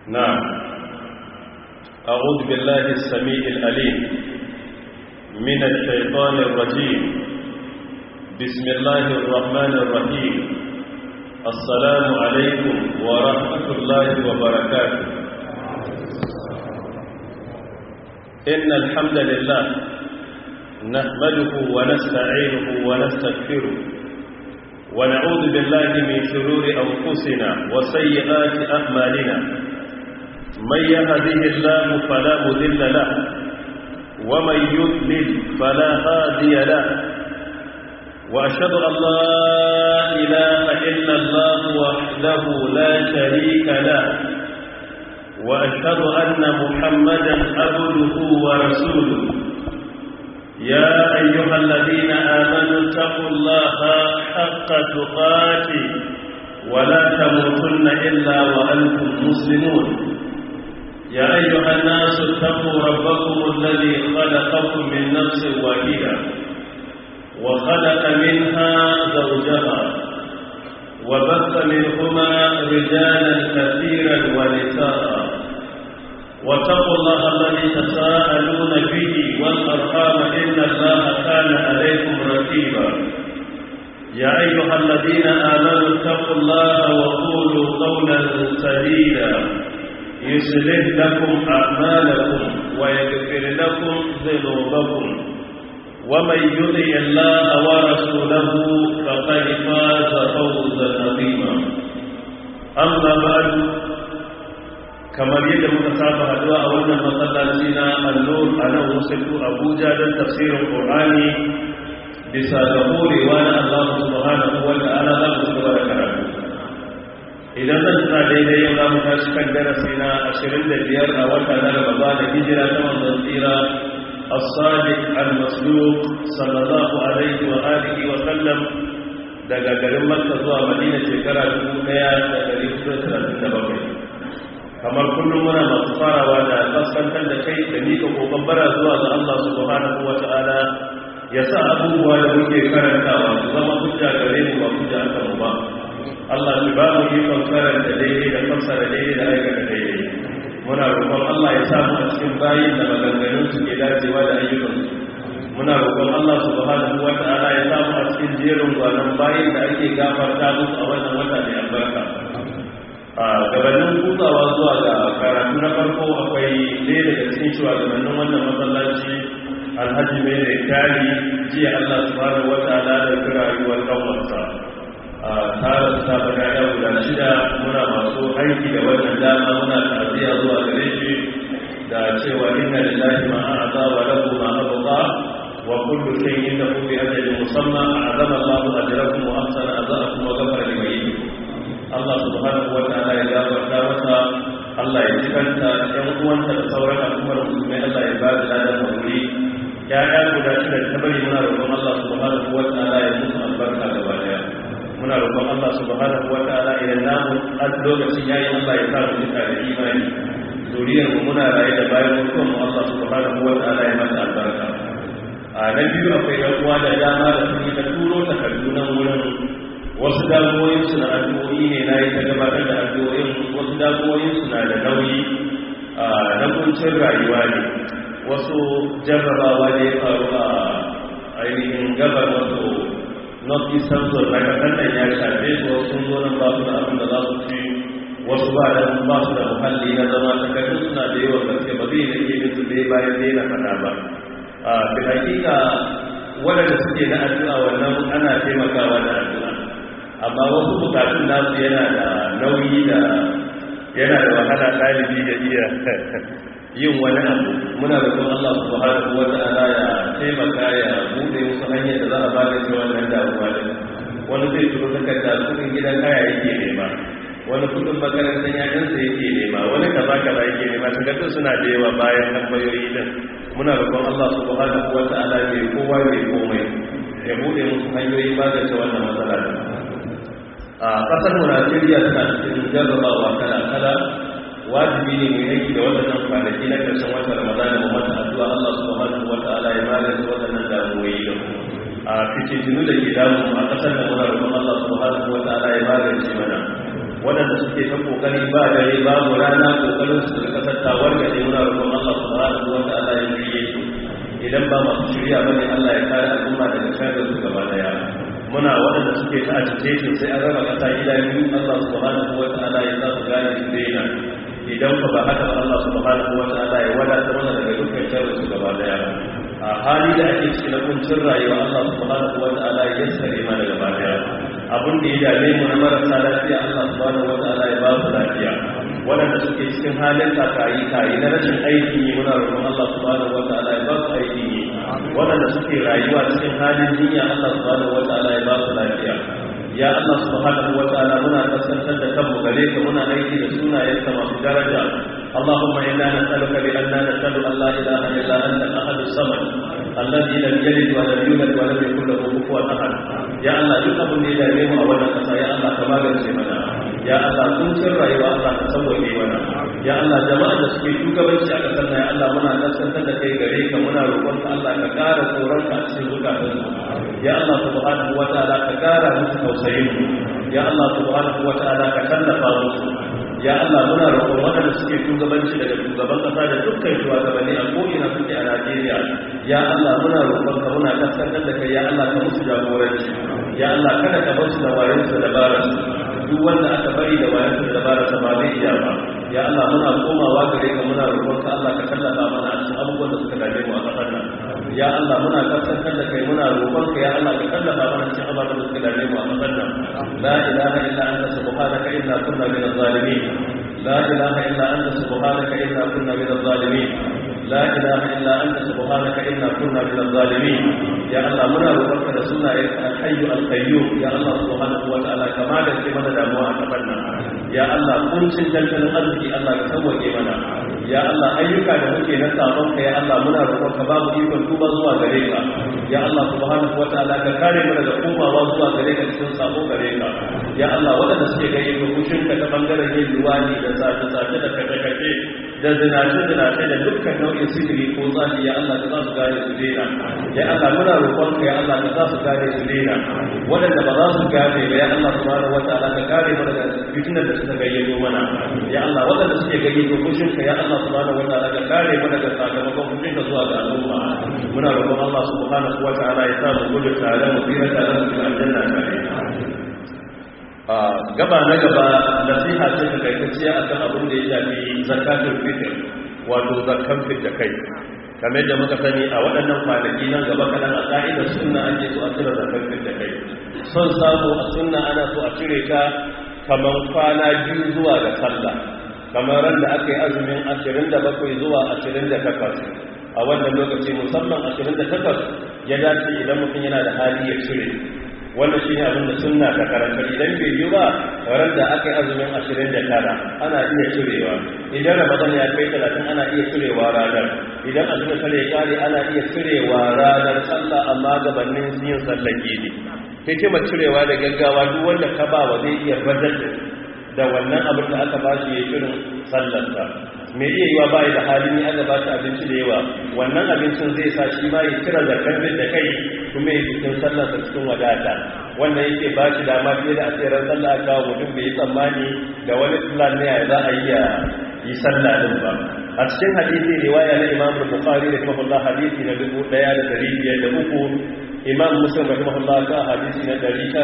نعم أعوذ بالله السميع الأليم من الشيطان الرجيم بسم الله الرحمن الرحيم السلام عليكم ورحمة الله وبركاته إن الحمد لله نحمده ونستعينه ونستغفره ونعوذ بالله من شرور أنفسنا وسيئات أعمالنا من يهده الله فلا مذل له ومن يضلل فلا هادي له وأشهد أن لا إله إلا الله وحده لا شريك له وأشهد أن محمدا عبده ورسوله يا أيها الذين آمنوا اتقوا الله حق تقاته ولا تموتن إلا وأنتم مسلمون يا أيها الناس اتقوا ربكم الذي خلقكم من نفس واحدة وخلق منها زوجها وبث منهما رجالا كثيرا ونساء واتقوا الله الذي تساءلون به والأرحام إن الله كان عليكم رقيبا يا أيها الذين آمنوا اتقوا الله وقولوا قولا سديدا يصلح لكم أعمالكم ويغفر لكم ذنوبكم ومن يطع الله ورسوله فقد فاز فوزا عظيما أما بعد kamar yadda muka saba haduwa a wannan masallaci na annur a nan wasu abuja don tafsirin ƙorani bisa ga horewa na allah subhanahu wa ta'ala za mu ci gaba da karatu idan zan tuna daidai yau za mu tashi kan darasi na 25 a wata na gaba da hijira ta manzon tsira as-sadiq al-masduq sallallahu alaihi wa alihi wa sallam daga garin makka zuwa madina shekara 1437 kamar kullum muna masu farawa da kaskantar da kai da mika kokon bara zuwa ga Allah subhanahu wa ta'ala ya sa abubuwa da muke karantawa su zama hujja gare mu ba hujja aka mu ba Allah shi ba mu ikon karanta daidai da fassara daidai da aikata daidai muna roƙon Allah ya samu a cikin bayin da maganganun su ke dacewa da ayyukansu muna roƙon Allah subhanahu wa ta'ala ya samu a cikin jerin gwanon bayin da ake gafarta musu a wannan wata mai albarka a gabanin kutsawa zuwa ga karatu na farko akwai ɗaya daga cikin shugabannin wannan masallaci alhaji mai da kari jiya allah subhanahu wa ta'ala da kira rayuwar kanwarsa a tara su ta bada guda shida muna masu aiki da wannan dama muna ta'aziyya zuwa gare shi da cewa inna lillahi ma a'za wa lahu ma abqa wa kullu shay'in lahu bi ajalin musamma a'zama allahu ajrakum wa ahsana azakum wa ghafara liman Allah subhanahu wa ta'ala ya gafarta masa Allah ya jikanta ɗan uwanta da sauran al'ummar musulmai Allah ya ba da ladan hauri ya ya guda shida ta bari muna roƙon Allah subhanahu wa ta'ala ya musu albarka gaba daya muna roƙon Allah subhanahu wa ta'ala idan namu a lokacin yayin Allah ya sa mu jika da imani zuriyar mu muna raye da bayan mutuwar mu Allah subhanahu wa ta'ala ya mata albarka a na biyu akwai ɗan uwa da dama da sun yi ta turo takardu nan wurin wasu damuwoyinsu na addu'o'i ne na yi ta gabatar da addu'o'in wasu damuwoyinsu na da nauyi na kuncin rayuwa ne wasu jarrabawa ne faru a ainihin gabar wasu north eastern zone na kasar nan ya shafe su wasu sun zo nan ba su da abin da za su ci wasu ba da ba su da muhalli na zama takardun suna da yawan gaske ba zai da ke su dai bayan dai na fada ba a bi hakika waɗanda suke na addu'a wannan ana taimakawa da addu'a amma wasu bukatun nasu yana da nauyi da yana da wahala ɗalibi da iya yin wani abu muna da kuma Allah subhanahu wa ta'ala ya taimaka ya bude musu hanyar da za a magance wannan damuwa din wani zai turo takarda kudin gidan kaya yake nema wani kudin makarantar yayansa yake nema wani kaza kaza yake nema takardun suna da yawa bayan tambayoyi din muna roƙon Allah subhanahu wa ta'ala ne kowa ne komai ya bude musu hanyoyin magance wannan matsala din a kasar mu Najeriya tana cikin jarrabawa kala kala wajibi ne mu yanki da waɗannan kwanaki na ƙarshen watan Ramadan mu mata addu'a Allah subhanahu wata'ala ya magance waɗannan damuwoyi da mu a fitintinu da ke damu a ƙasar da muna roƙon Allah subhanahu wata'ala ya magance mana waɗanda suke ta kokari ba dare babu rana kokarin su da kasar tawar da ne muna roƙon Allah subhanahu wa ta'ala ya shirye su idan ba masu shirya bane Allah ya kare al'umma daga sharrin su gaba daya muna waɗanda suke ta agitation sai an raba ƙasa gida biyu Allah subhanahu wa ta'ala ya sa su gane su daina idan ba ba haka ba Allah subhanahu wa ta'ala ya wadata mana daga dukkan sharrin su gaba daya a hali da ake ciki na kuncin rayuwa Allah subhanahu wa ta'ala ya yassare mana gaba daya abin da ya dame mu na marasa lafiya Allah subhanahu wa ta'ala ya ba su lafiya waɗanda suke cikin halin kakayi kayi na rashin aiki ne muna roƙon Allah subhanahu wa ta'ala ya ba su aiki ne waɗanda suke rayuwa cikin halin jinya Allah subhanahu wa ta'ala ya ba su lafiya ya Allah subhanahu wa ta'ala muna kasantar da kanmu gare ka muna aiki da sunayenka masu daraja اللهم إنا نسألك بأننا نسأل أن لا إله إلا أنت الأحد الصمد الذي لم يلد ولم يولد ولم يكن له كفوا أحد يا الله duk abin da ya dame mu a wannan kasa ya Allah ka magance mana ya Allah kun san rayuwa Allah ka sauke mana ya Allah jama'a da suke shugabanci a kasar nan ya Allah muna kasantar da kai gare ka muna roƙon ka Allah ka ƙara tsoron ka a cikin zukatan su ya Allah subhanahu wataala ka ƙara musu tausayin ya Allah subhanahu wataala ka tallafa musu ya Allah muna roƙon waɗanda suke shugabanci daga shugaban ƙasa da dukkan shugabanni a ko'ina suke a Najeriya ya Allah muna roƙon ka muna kaskantar da kai ya Allah ka musu jagoranci ya Allah kada ka bar su da wayan su da baran duk wanda aka bari da wayan su da baran sa ba zai iya ba ya Allah muna komawa gare ka muna roƙon ka Allah ka tallafa mana a cikin abubuwan da suka dame mu a ƙasar nan ya Allah muna kaskantar da kai muna roƙon ka ya Allah ka tallafa mana cikin abubuwan da suka dame mu a ƙasar nan la ilaha illa anta subhanaka inna kunna minaz zalimin لا إله إلا أنت سبحانك إنا كنا من الظالمين لا إله إلا أنت سبحانك إنا كنا من الظالمين يا الله منا روحك رسولنا الحي القيوم يا الله سبحانه وتعالى كما da ke mana damuwa a kafan nan ya Allah kuncin tattalin arziki Allah ka sauke mana ya Allah ayyuka da muke na sabon ka ya Allah muna roƙon ka babu ikon tuba zuwa gare ka ya Allah subhanahu wataala ka kare mu daga komawa zuwa gare ka cikin sabo gare ka ya Allah waɗanda suke gani ga kushin ka ta bangaren yin luwani da sace-sace da kace-kace da zinace-zinace da dukkan nau'in sihiri ko zafi ya Allah ka za su gane su dena ya Allah muna roƙon ka ya Allah ka za su gane su dena waɗanda ba za su gane ba ya Allah subhanahu wataala ka kare mu daga fitinar da suka gayyato mana ya Allah waɗanda suke gayyato kushin ka ya Allah subhanahu wataala ka kare mu daga sakamakon kushin ka zuwa ga al'umma muna roƙon Allah subhanahu wataala ya sa mu gudu tare mu tsira tare mu cikin aljanna tare gaba na gaba nasiha ce ta kaitacciya a kan abin da ya shafi zakatun fitir wato zakan da kai kamar da muka sani a waɗannan kwanaki nan gaba kaɗan a ƙa'idar sunna ake so a cire zakan da kai son samu a sunna ana so a cire ta kamar kwana biyu zuwa ga sallah kamar ran da aka yi azumin 27 zuwa 28 a wannan lokaci musamman 28 ya dace idan mutum yana da hali ya cire wanda shi ne abinda sunna ta karanta idan bai yi ba ran da aka yi azumin 29 ana iya cirewa idan ramadan ya kai 30 ana iya cirewa ranar idan azumin sale ya kare ana iya cirewa ranar sallah amma gabanin yin sallar gidi hikimar cirewa da gaggawa duk wanda ka ba wa zai iya badar da wannan abin da aka ba shi ya shirin sallarsa mai iya yiwa ba da halin ya aka ba shi abinci da yawa wannan abincin zai sa shi ma ya cire zakar da kai kuma ya cikin sallarsa cikin wadata wannan yake ba shi dama fiye da asirar sallah aka kawo mutum bai yi tsammani da wani plan ne za a iya yi sallah din ba a cikin hadisi riwaya na imam bukhari da kuma hadisi na 1503 imam muslim rahimahullah ka hadisi na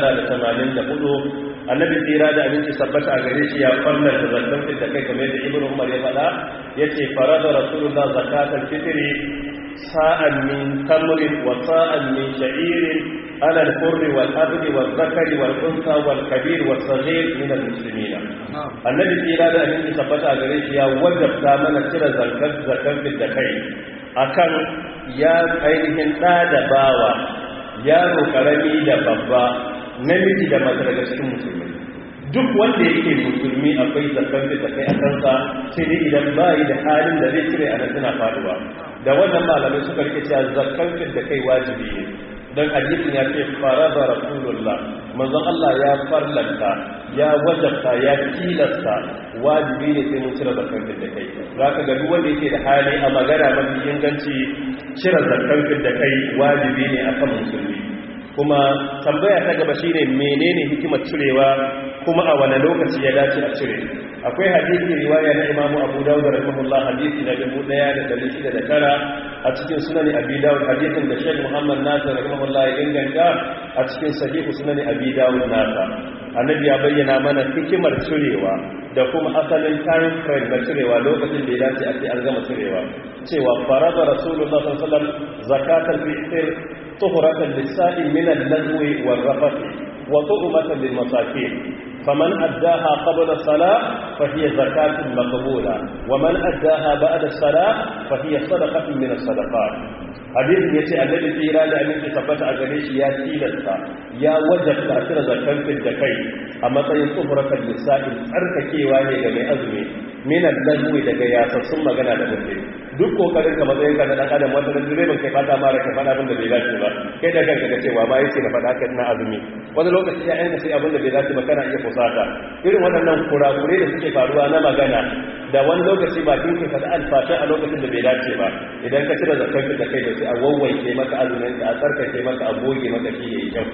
984 annabi tsira da abinci sabbata a gare shi ya farnar da zakkan da kai kamar da ibnu umar ya faɗa yace farada rasulullah zakatul fitri sa'an min tamrin wa sa'an min sha'irin ala al-hurri wal abdi wal zakari wal unsa wal kabir wal saghir min al-muslimina annabi tsira da abinci sabbata a gare shi ya wajabta mana cire zakkan zakkan da kai akan ya ainihin da da bawa yaro karami da babba namiji da mace daga cikin musulmi duk wanda yake musulmi akwai zakar da kai a kansa sai dai idan bayi da halin da zai cire a nan suna faduwa da wannan malamai suka rike cewa zakar da kai wajibi ne don hadisin ya ce farada rasulullah manzon Allah ya farlanta ya wajabta ya tilasta wajibi ne sai mun cire zakar da kai zaka ga duk wanda yake da hali a magana mafi inganci cire zakar da kai wajibi ne akan musulmi kuma tambaya ta gaba shine menene hikimar cirewa kuma a wani lokaci ya dace a cire akwai hadisi riwaya na imamu abu dawud rahimahullah hadisi na 1609 a cikin sunan abi dawud hadisin da shaykh muhammad nasir rahimahullah ya inganta a cikin sahihu sunan abi dawud nasa annabi ya bayyana mana hikimar cirewa da kuma asalin time frame na cirewa lokacin da ya dace a ce an gama cirewa cewa farada rasulullah sallallahu alaihi wasallam zakatul fitr tuhuratan lis-sa'i min al-lazwi war-rafath wa tu'matan lil-masakin فمن أداها قبل الصلاة فهي زكاة مقبولة ومن أداها بعد الصلاة فهي صدقة من الصدقات حديث يتي الذي في إرادة أن تثبت أغريش يا سيلتا يا وجب تأثير زكاة في الدكي أما تين صفرة النساء أرككي واني جميع أزمي من اللغو daga yasassun magana da mutum duk kokarin ka matsayin ka na dan adam wanda direban kai fata mara ka fada abin da bai dace ba kai da kanka ka cewa ba yace na fada ka na azumi wani lokaci ya yanka sai abin da bai dace ba kana iya kusata irin waɗannan kurakure da suke faruwa na magana da wani lokaci ba kin ka fada alfasha a lokacin da bai dace ba idan ka cire zakar da kai da sai a wawwanke maka azumin ka a tsarkake maka a goge maka shi yayi kyau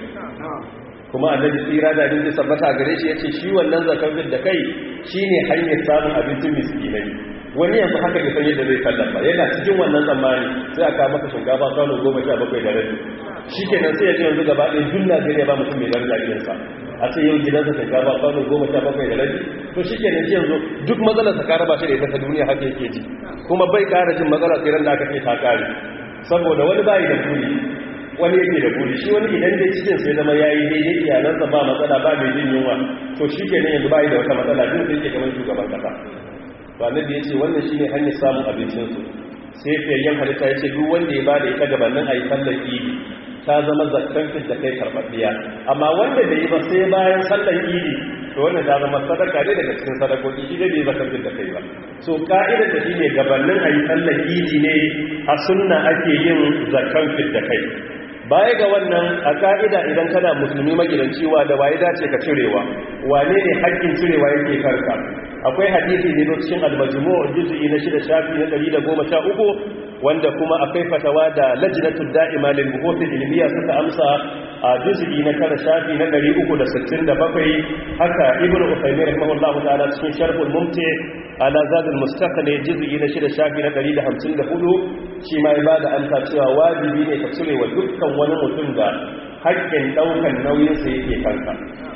kuma annabi tsira da abin da sabbata a gare shi yace shi wannan zakar da kai shine hanyar samun abincin miskinai wani yanzu haka bai san yadda zai kallon ba yana cikin wannan tsammani sai aka maka shinkafa kwano goma sha bakwai da rabi shi kenan sai ya ce yanzu gaba ɗaya duk najeriya ba mutum mai daraja irinsa a ce yau gidansa shinkafa kwano goma sha bakwai da rabi to shi kenan shi yanzu duk matsalar sa kara ba shi da ita ta duniya haka yake ji kuma bai kara jin matsala sai ran da aka ce ta kare saboda wani bayi da buri wani yake da buri shi wani idan dai cikin sai zama yayi daidai iyalansa ba matsala ba mai jin yunwa to shi kenan yanzu bayi da wata matsala duk sai yake kamar shugaban kasa to annabi ya ce wannan shine hanyar samun abincinsu sai fiyayyen halitta ya ce duk wanda ya bada ita gabanin a yi sallar idi ta zama zakkan da kai karɓaɓɓiya amma wanda da yi ba sai bayan sallar idi to wannan ta zama sadaka ne daga cikin sadakoki shi dai bai zakkan da kai ba so ka'idar da shine gabanin a yi sallar idi ne a sunna ake yin zakkan da kai baya ga wannan a ka'ida idan kana musulmi magidanci wa da waye dace ka cirewa wane ne haƙƙin cirewa yake karka akwai hadisi ne cikin al-majmu' juz'i na 6 shafi na 113 wanda kuma akwai fatawa da lajnatud da'ima lil buhuth ilmiya suka amsa a juz'i na 9 shafi na 367 haka ibnu usaymin rahimahullahu ta'ala cikin sharhul mumti ala zadul mustaqli juz'i na 6 shafi na 154 shi ma ya bada amsa cewa wajibi ne ka cire wa dukkan wani mutum da haƙƙin daukan nauyin sa yake kanka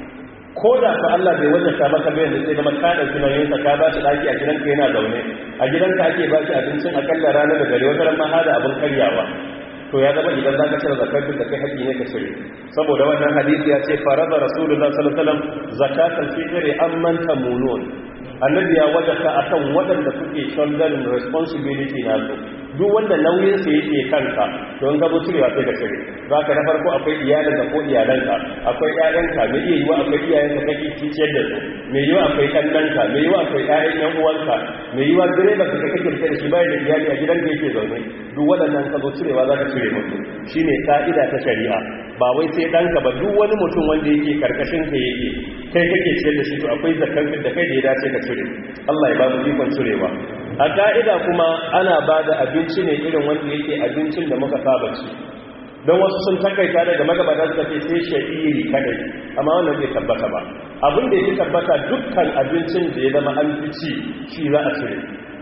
ko da ku Allah bai wajata maka bayan da sai zama ka dauki nauyin sa ka ba shi daki a gidanka yana zaune a gidanka ake ba shi abincin akalla ranar da gari wata ran ma hada abin karyawa to ya zama idan zaka cire zakatun da kai haƙi ne ka cire saboda wannan hadisi ya ce farada rasulullah sallallahu alaihi wasallam zakatul fitri amman tamunun annabi ya wajata akan waɗanda suke shouldering responsibility na su duk wanda nauyin sa yake kanka to in ka zo cirewa sai ka cire za ka na farko akwai iyalin da ko iyalanka akwai ƴaƴanka mai iya yiwa akwai iyayenka kake ciciyar da su mai yiwa akwai ɗannanka mai yiwa akwai ƴaƴan ƴan uwanka mai yiwa direba ka kake rike da shi bayan da iyali a gidan da yake zaune duk waɗannan ka zo cirewa za ka cire musu shine ka'ida ta shari'a ba wai sai ɗanka ba duk wani mutum wanda yake karkashin ka yake kai kake ciyar da shi to akwai zakkan da kai da ya dace ka cire Allah ya ba mu ikon cirewa a ka'ida kuma ana ba da abinci ne irin wanda yake abincin da muka saba ci don wasu sun takaita daga magabata suka ce sai sha'iri kadai amma wannan bai tabbata ba abin da yake tabbata dukkan abincin da ya zama an fi ci shi za a cire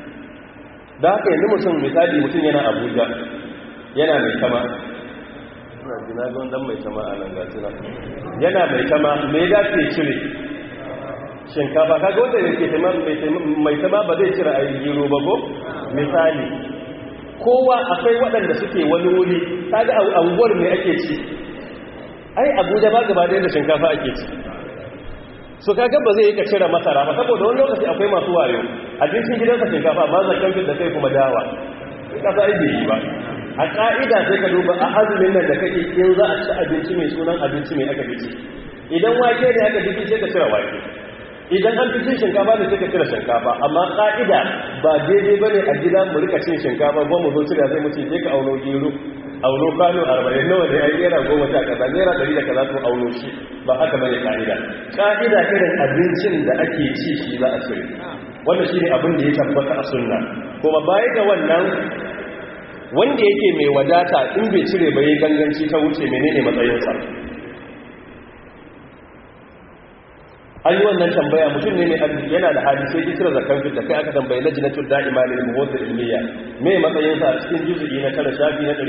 da haka yanzu mutum misali mutum yana abuja yana mai kama ina jina don dan mai kama a nan gasina yana mai kama me da ke cire shinkafa kaga wanda yake mai tama ba zai cire a gero ba ko misali kowa akwai waɗanda suke wani wuri kaga a anguwar me ake ci ai abuja ba gaba da shinkafa ake ci so kaga ba zai yi ka cire masara ba saboda wani lokaci akwai masu wayo abincin gidansa shinkafa ba za kamfin da kai kuma dawa kasa ai bai yi ba a ka'ida sai ka duba a azumin nan da kake in za a ci abinci mai sunan abinci mai aka bici idan wake ne aka bici sai ka cire wake idan an fi cin shinkafa da suka cire shinkafa amma ƙa'ida ba daidai ba ne a gida mu rika cin shinkafa ba mu zo cire zai mutu sai ka auno gero auno kano arba'in nawa da ya yi naira goma sha kaza naira ɗari da kaza to auno shi ba haka bane ƙa'ida ƙa'ida irin abincin da ake ci shi za a cire wannan shi ne abin da ya tabbata a sunna kuma baya ga wannan wanda yake mai wadata in bai cire ba ya ganganci ta wuce menene matsayinsa an yi wannan tambaya mutum ne mai arziki yana da hali sai kisira zakar fit da kai aka tambayi lajinatul da'ima lil muwaddil ilmiya me matsayin sa a cikin juz'i na tara shafi na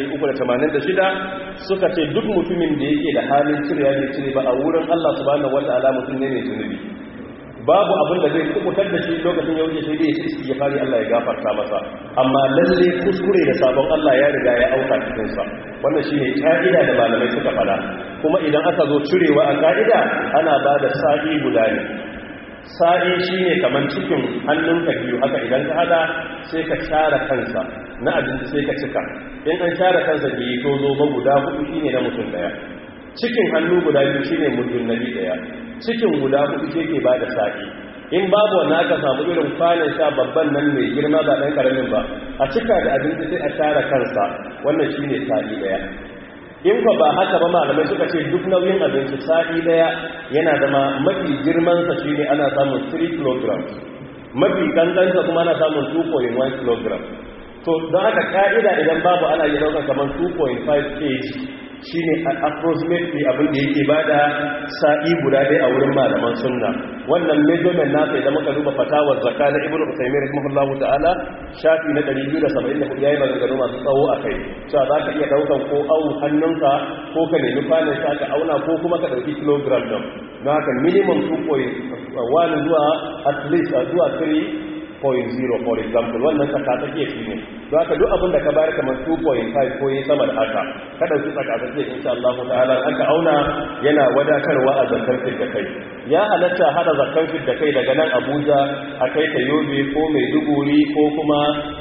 386 suka ce duk mutumin da yake da halin cire ya cire ba a wurin Allah subhanahu wataala mutum ne mai zunubi babu abin da zai kubutar da shi lokacin ya wuce sai dai ya ci ya fari Allah ya gafarta masa amma lalle kuskure da sabon Allah ya riga ya auka cikin sa wannan shine ka'ida da malamai suka fada kuma idan aka zo cirewa a ka'ida ana ba da sa'i guda ne sa'i shine kaman cikin hannunka biyu haka idan ka hada sai ka share kansa na abinci sai ka cika in an share kansa biyu to zo ba guda hudu shine na mutum daya cikin hannu guda biyu shine mutum nabi daya cikin guda hudu shi ke ba da sa'i in babu wani aka samu irin kwanan sha babban nan mai girma ba ɗan ƙaramin ba a cika da abinci sai a share kansa wannan shi ne sa'i ɗaya in ba ba haka ba malamai suka ce duk nauyin abinci sa'i ɗaya yana zama mafi girmansa shi ne ana samun 3 kg mafi kankanta kuma ana samun 2.1 kg to don haka ka'ida idan babu ana yi ɗaukar kamar 2.5 kg shi ne approximately abin da yake ba da sa'i guda dai a wurin malaman sunna wannan measurement nasa idan muka duba fatawar zakka na ibnu usaymin rahimahullahu ta'ala shafi na 274 yayi maganganu masu tsawo a kai cewa za ka iya daukan ko au hannunka ko ka nemi kwanan sa ka auna ko kuma ka dauki kilogram din don haka minimum 2.1 zuwa at least zuwa 3 0.0 for example wannan tsakatsakiya shi ne don haka duk abin da ka bayar kamar 2.5 ko yi sama da haka ka ɗauki tsakatsakiya insha Allah ta'ala aka auna yana wadatarwa a zakar fit da kai ya halatta hada zakar fit da kai daga nan Abuja a kai ta Yobe ko Maiduguri ko kuma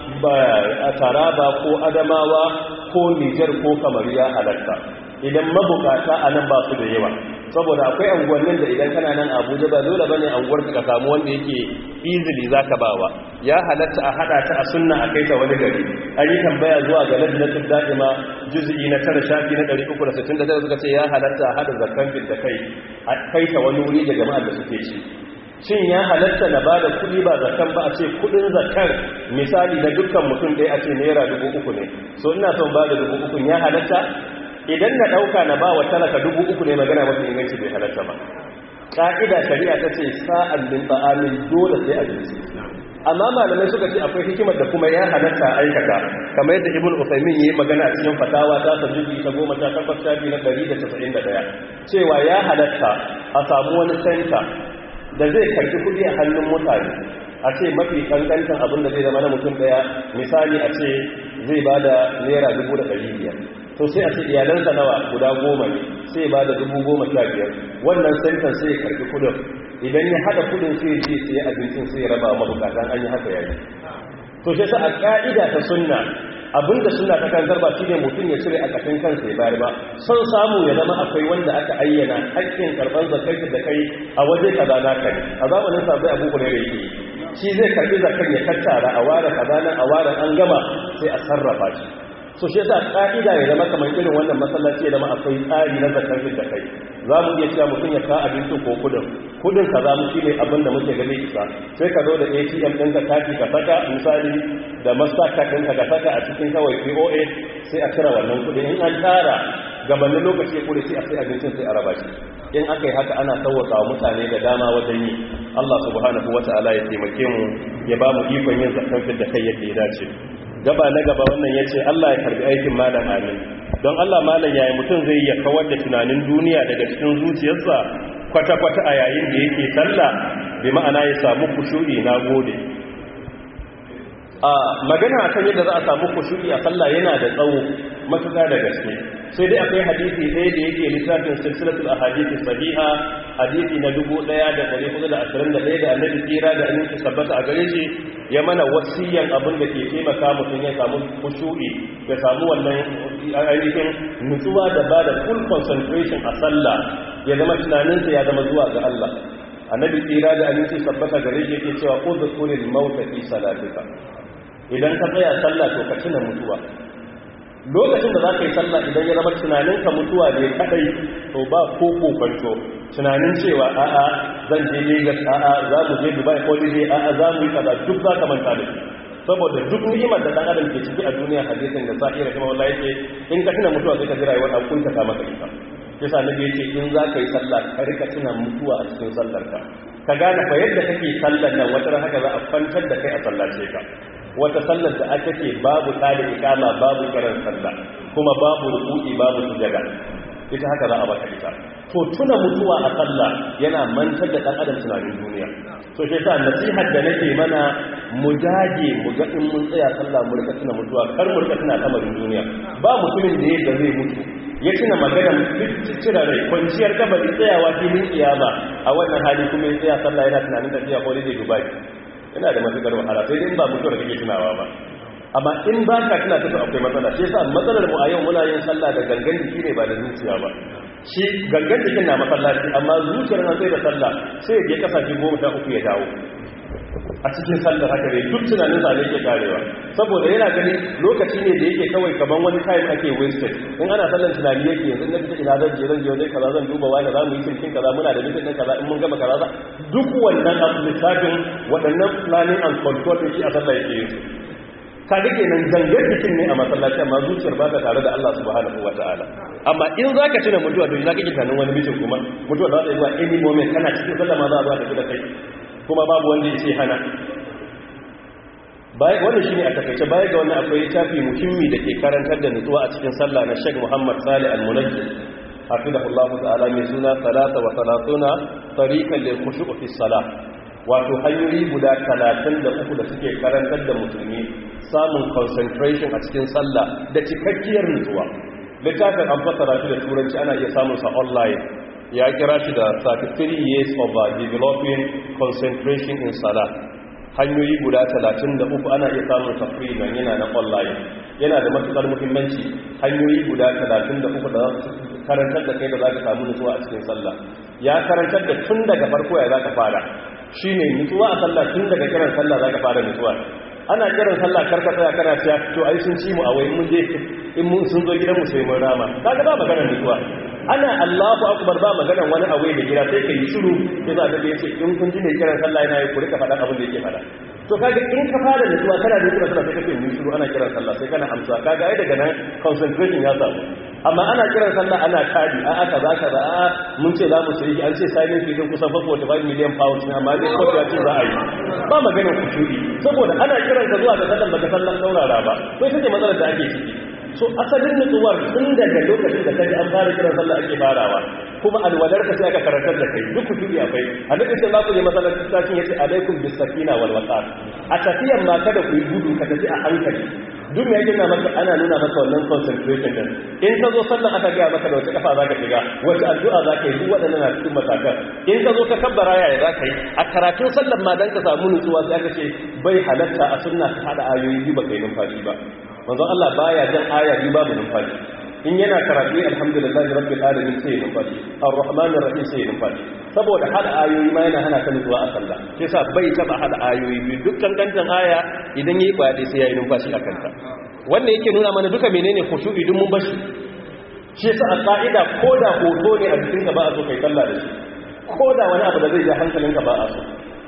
a Taraba ko Adamawa ko Niger ko kamar ya halatta idan mabukata a nan ba su da yawa saboda akwai anguwannin da idan kana nan abuja ba dole bane anguwar ka samu wanda yake easily zaka bawa ya halatta a hada ta a sunna a kai ta wani gari an yi tambaya zuwa ga lajnatul da'ima juz'i na tara shafi na 369 suka ce ya halatta a hada zakkan bil da kai a kai ta wani wuri da jama'ar da suke ci shin ya halatta na bada kuɗi ba zakan ba a ce kuɗin zakar misali na dukkan mutum ɗaya a ce naira dubu uku ne so ina son bada dubu uku ya halatta idan na ɗauka na ba wa talaka dubu uku ne magana mafi inganci bai halatta ba ƙa'ida shari'a ta ce sa'an min ba'amin dole sai a jinsi amma malamai suka ce akwai hikimar da kuma ya halatta aikata kamar yadda ibn usaimin yi magana a cikin fatawa ta sajudi ta goma ta takwas shafi na ɗari da casa'in da ɗaya cewa ya halatta a samu wani senta da zai karɓi kuɗi a hannun mutane a ce mafi kankantan abin da zai zama na mutum ɗaya misali a ce zai ba da naira dubu da ɗari biyar to sai a ce iyalansa nawa guda goma ne sai ba da dubu goma sha biyar wannan sentan sai ya karfi kudin idan ya hada kudin sai je sai abincin sai ya raba mabukatan an yi haka yayi to shi a ka'ida ta sunna abinda suna ta kan zarba shi ne mutum ya cire a ƙashin kansa ya bayar ba son samu ya zama akwai wanda aka ayyana haƙƙin karɓar zakai da kai a waje kaza na kai a zamanin sabai abu ne da yake shi zai karɓi zakar ya tattara a ware kaza nan a ware an gama sai a sarrafa shi so shi yasa ka'ida ya zama kamar irin wannan masallaci ya zama akwai tsari na zakar da kai za mu iya cewa mutum ya ka abincin ko kudin kudin ka za mu shi ne abin da muke gane isa sai ka zo da atm ɗin ka kati ka saka misali da mastercard ɗin ka saka a cikin kawai poa sai a cire wannan kudin in an tara gabanin lokaci ya kure sai a sai abincin sai a raba shi in aka yi haka ana sauwaka wa mutane da dama wajen yi allah subhanahu wata'ala ya taimake mu ya ba mu ikon yin zakar da kai yadda ya dace gaba na gaba wannan ya ce Allah ya karbi aikin malam amin don Allah malam yayi mutum zai iya kawar da tunanin duniya daga cikin zuciyarsa kwata-kwata a yayin da yake sallah bi ma'ana ya samu kushu'i na gode a magana akan yadda za a samu kushu'i a sallah yana da tsawo matuƙa da gaske sai dai akwai hadisi ɗaya da yake littafin silsilatul ahadisi sahiha hadisi na 1421 da annabi tsira da annabi sabbata a gare shi ya mana wasiyan abin da ke taimaka mutum ya samu kushu'i ya samu wannan ainihin nutsuwa da ba da full concentration a sallah ya zama tunaninsa ya zama zuwa ga Allah annabi tsira da annabi sabbata gare shi yake cewa udkhulil mauta fi salatika idan ka tsaya sallah to ka tuna mutuwa lokacin da za ka yi sallah idan ya zama tunaninka mutuwa ne kadai to ba ko kokonto tunanin cewa a'a zan je Lagos a'a za mu je Dubai holiday a'a za mu yi kaza duk za ka manta da shi saboda duk ni'imar da dan adam ke ciki a duniya hadisin da sa'ira kuma wallahi yake in ka tuna mutuwa sai ka ji rayuwar an kunta ka maka ita yasa nabi yace in za ka yi sallah ka rika tuna mutuwa a cikin sallar ka ka gane fa yadda kake sallar nan wata haka za a kwantar da kai a sallace ka wata sallar da aka ce babu tada ikama babu kiran sallah kuma babu ruku'i babu sujada ita haka za a baka ita to tuna mutuwa a sallah yana mantar da dan adam tunanin duniya so shi yasa nasihar da nake mana mu dage mu ga in mun tsaya sallah mu rika tuna mutuwa kar mu rika tuna kamarin duniya ba mutumin da yadda zai mutu ya tuna maganar cire rai kwanciyar kabari tsayawa filin kiyama a wannan hali kuma ya tsaya sallah yana tunanin tafiya ko da dubai yana da matukar wahala sai dai ba mutuwar kake tunawa ba amma in ba ka tuna tafi akwai matsala shi yasa matsalar mu a yau muna yin sallah da gangan jiki ne ba da zuciya ba shi gangan jikin na masallaci amma zuciyar nan sai da sallah sai ya je kasashe goma sha uku ya dawo a cikin sallar haka ne duk tunanin sa ne ke karewa saboda yana gani lokaci ne da yake kawai kaman wani time ake wasted in ana sallar tunani yake yanzu na fita ina zan je zan je wajen kaza zan duba wani za mu yi cikin kaza muna da mutum kaza in mun gama kaza duk wannan lissafin waɗannan planning and control da shi a sallah yake yin ka rike nan zangar jikin ne a masallaci amma zuciyar ba ta tare da Allah subhanahu wata'ala amma in za ka tuna mutuwa to za ka ki tunanin wani mutum kuma mutuwa za ta yi zuwa any moment kana cikin sallah ma za a zuwa tafi da kai kuma babu wanda ya ce hana wannan shi ne a takaice baya ga wannan akwai tafi muhimmi da ke karantar da nutsuwa a cikin sallah na Sheikh Muhammad Salih Al-Munajjid hafizahullahu ta'ala mai suna salata wa salatuna tariqan lil khushu' fi salah wato hanyoyi guda talatin da uku da suke karantar da musulmi samun concentration a cikin sallah da cikakkiyar nutsuwa littafin an fasara shi da turanci ana iya samun sa online ya kira shi da 33 years of uh, developing concentration in salah hanyoyi guda 33 ana iya samun sa free nan yana na online yana da matukar muhimmanci hanyoyi guda 33 da karantar da kai da za ka samu nutsuwa a cikin sallah ya karantar da tun daga farko ya za ka fara shi ne nutsuwa a sallah tun daga kiran sallah za ka fara nutsuwa ana kiran sallah karka tsaya kana cewa to ai sun ci mu a wai mun je in mun sun zo gidan mu sai mun rama kaga ba maganar nutsuwa ana Allahu akbar ba maganar wani a wai da gida sai kai shiru sai za ka ga yace in kun ji ne kiran sallah yana yi ku rika faɗa abin da yake faɗa to kaga in ka fara nutsuwa kana da nutsuwa sai kake mun shiru ana kiran sallah sai kana amsa kaga ai daga nan concentration ya samu amma ana kiran sallah ana kadi a aka za ka za a mun ce za mu sayi an ce silent fee din kusan 45 million pounds ne amma dai ko ya ce za a yi ba maganar kushuri saboda ana kiran ka zuwa ga sallan baka sallan saurara ba to ita ce matsalar da ake ciki so asalin nutsuwar tun daga lokacin da kaji an fara kiran sallah ake farawa kuma alwadar ka sai aka karantar da kai duk kushuri akwai annabi sai za ku je masallacin sashin yace alaikum bis sakina wal waqar a tafiyan ma kada ku yi gudu ka tafi a hankali duk mai gina maka ana nuna maka wannan concentration din in ka zo sallan aka gaya maka da wace kafa za ka shiga wace addu'a za ka yi duk waɗannan na cikin matakan in ka zo ka kabbara yaya za ka yi a karatun sallan ma dan ka samu nutsuwa sai aka ce bai halatta a sunna ka hada ayoyi biyu ba kai numfashi ba manzon Allah baya jan aya biyu babu numfashi in yana karatu alhamdulillah rabbil alamin sai numfashi arrahmanir rahim sai numfashi saboda hada ayoyi ma yana hana ka nutsuwa a sallah sai sa bai taba hada ayoyi biyu dukkan kantan aya idan yayi kwade sai yayi numfashi a kanta wannan yake nuna mana duka menene khushu'i dun mun bashi shi yasa a ka'ida koda hoto ne a cikin ka ba a so kai sallah da shi koda wani abu da zai ja hankalinka ba a so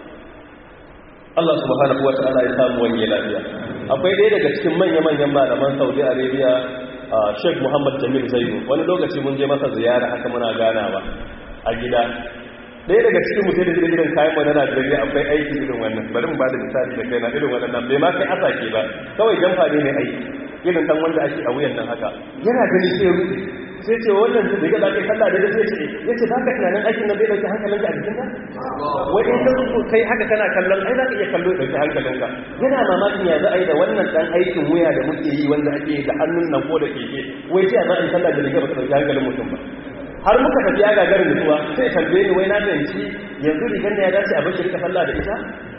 Allah subhanahu wata'ala ya samu wani lafiya akwai ɗaya daga cikin manya-manyan malaman Saudi Arabia Sheikh Muhammad Jamil Zainu wani lokaci mun je masa ziyara haka muna ganawa a gida ɗaya daga cikin mutum da irin kayan mana Najeriya akwai aiki irin wannan bari mu bada misali da kaina irin waɗannan bai ma kai asake ba kawai jamfa ne ne aiki irin dan wanda ake a wuyan nan haka yana gani sai rufe sai ce wannan da ga kai sallah da sai ce yace baka tunanin aikin nan bai dauki hankalinka a jikinka wai in ka zo kai haka kana kallon ai za ka iya kallo dauki hankalinka yana mamakin ya za a yi da wannan dan aikin wuya da muke yi wanda ake da hannun nan ko da keke wai sai za a yi sallah da riga ba ta dauki hankalin mutum ba har muka tafi ya gagarin mutuwa sai tambaye ni wai na fahimci yanzu rigar da ya dace a bashi rika sallah da ita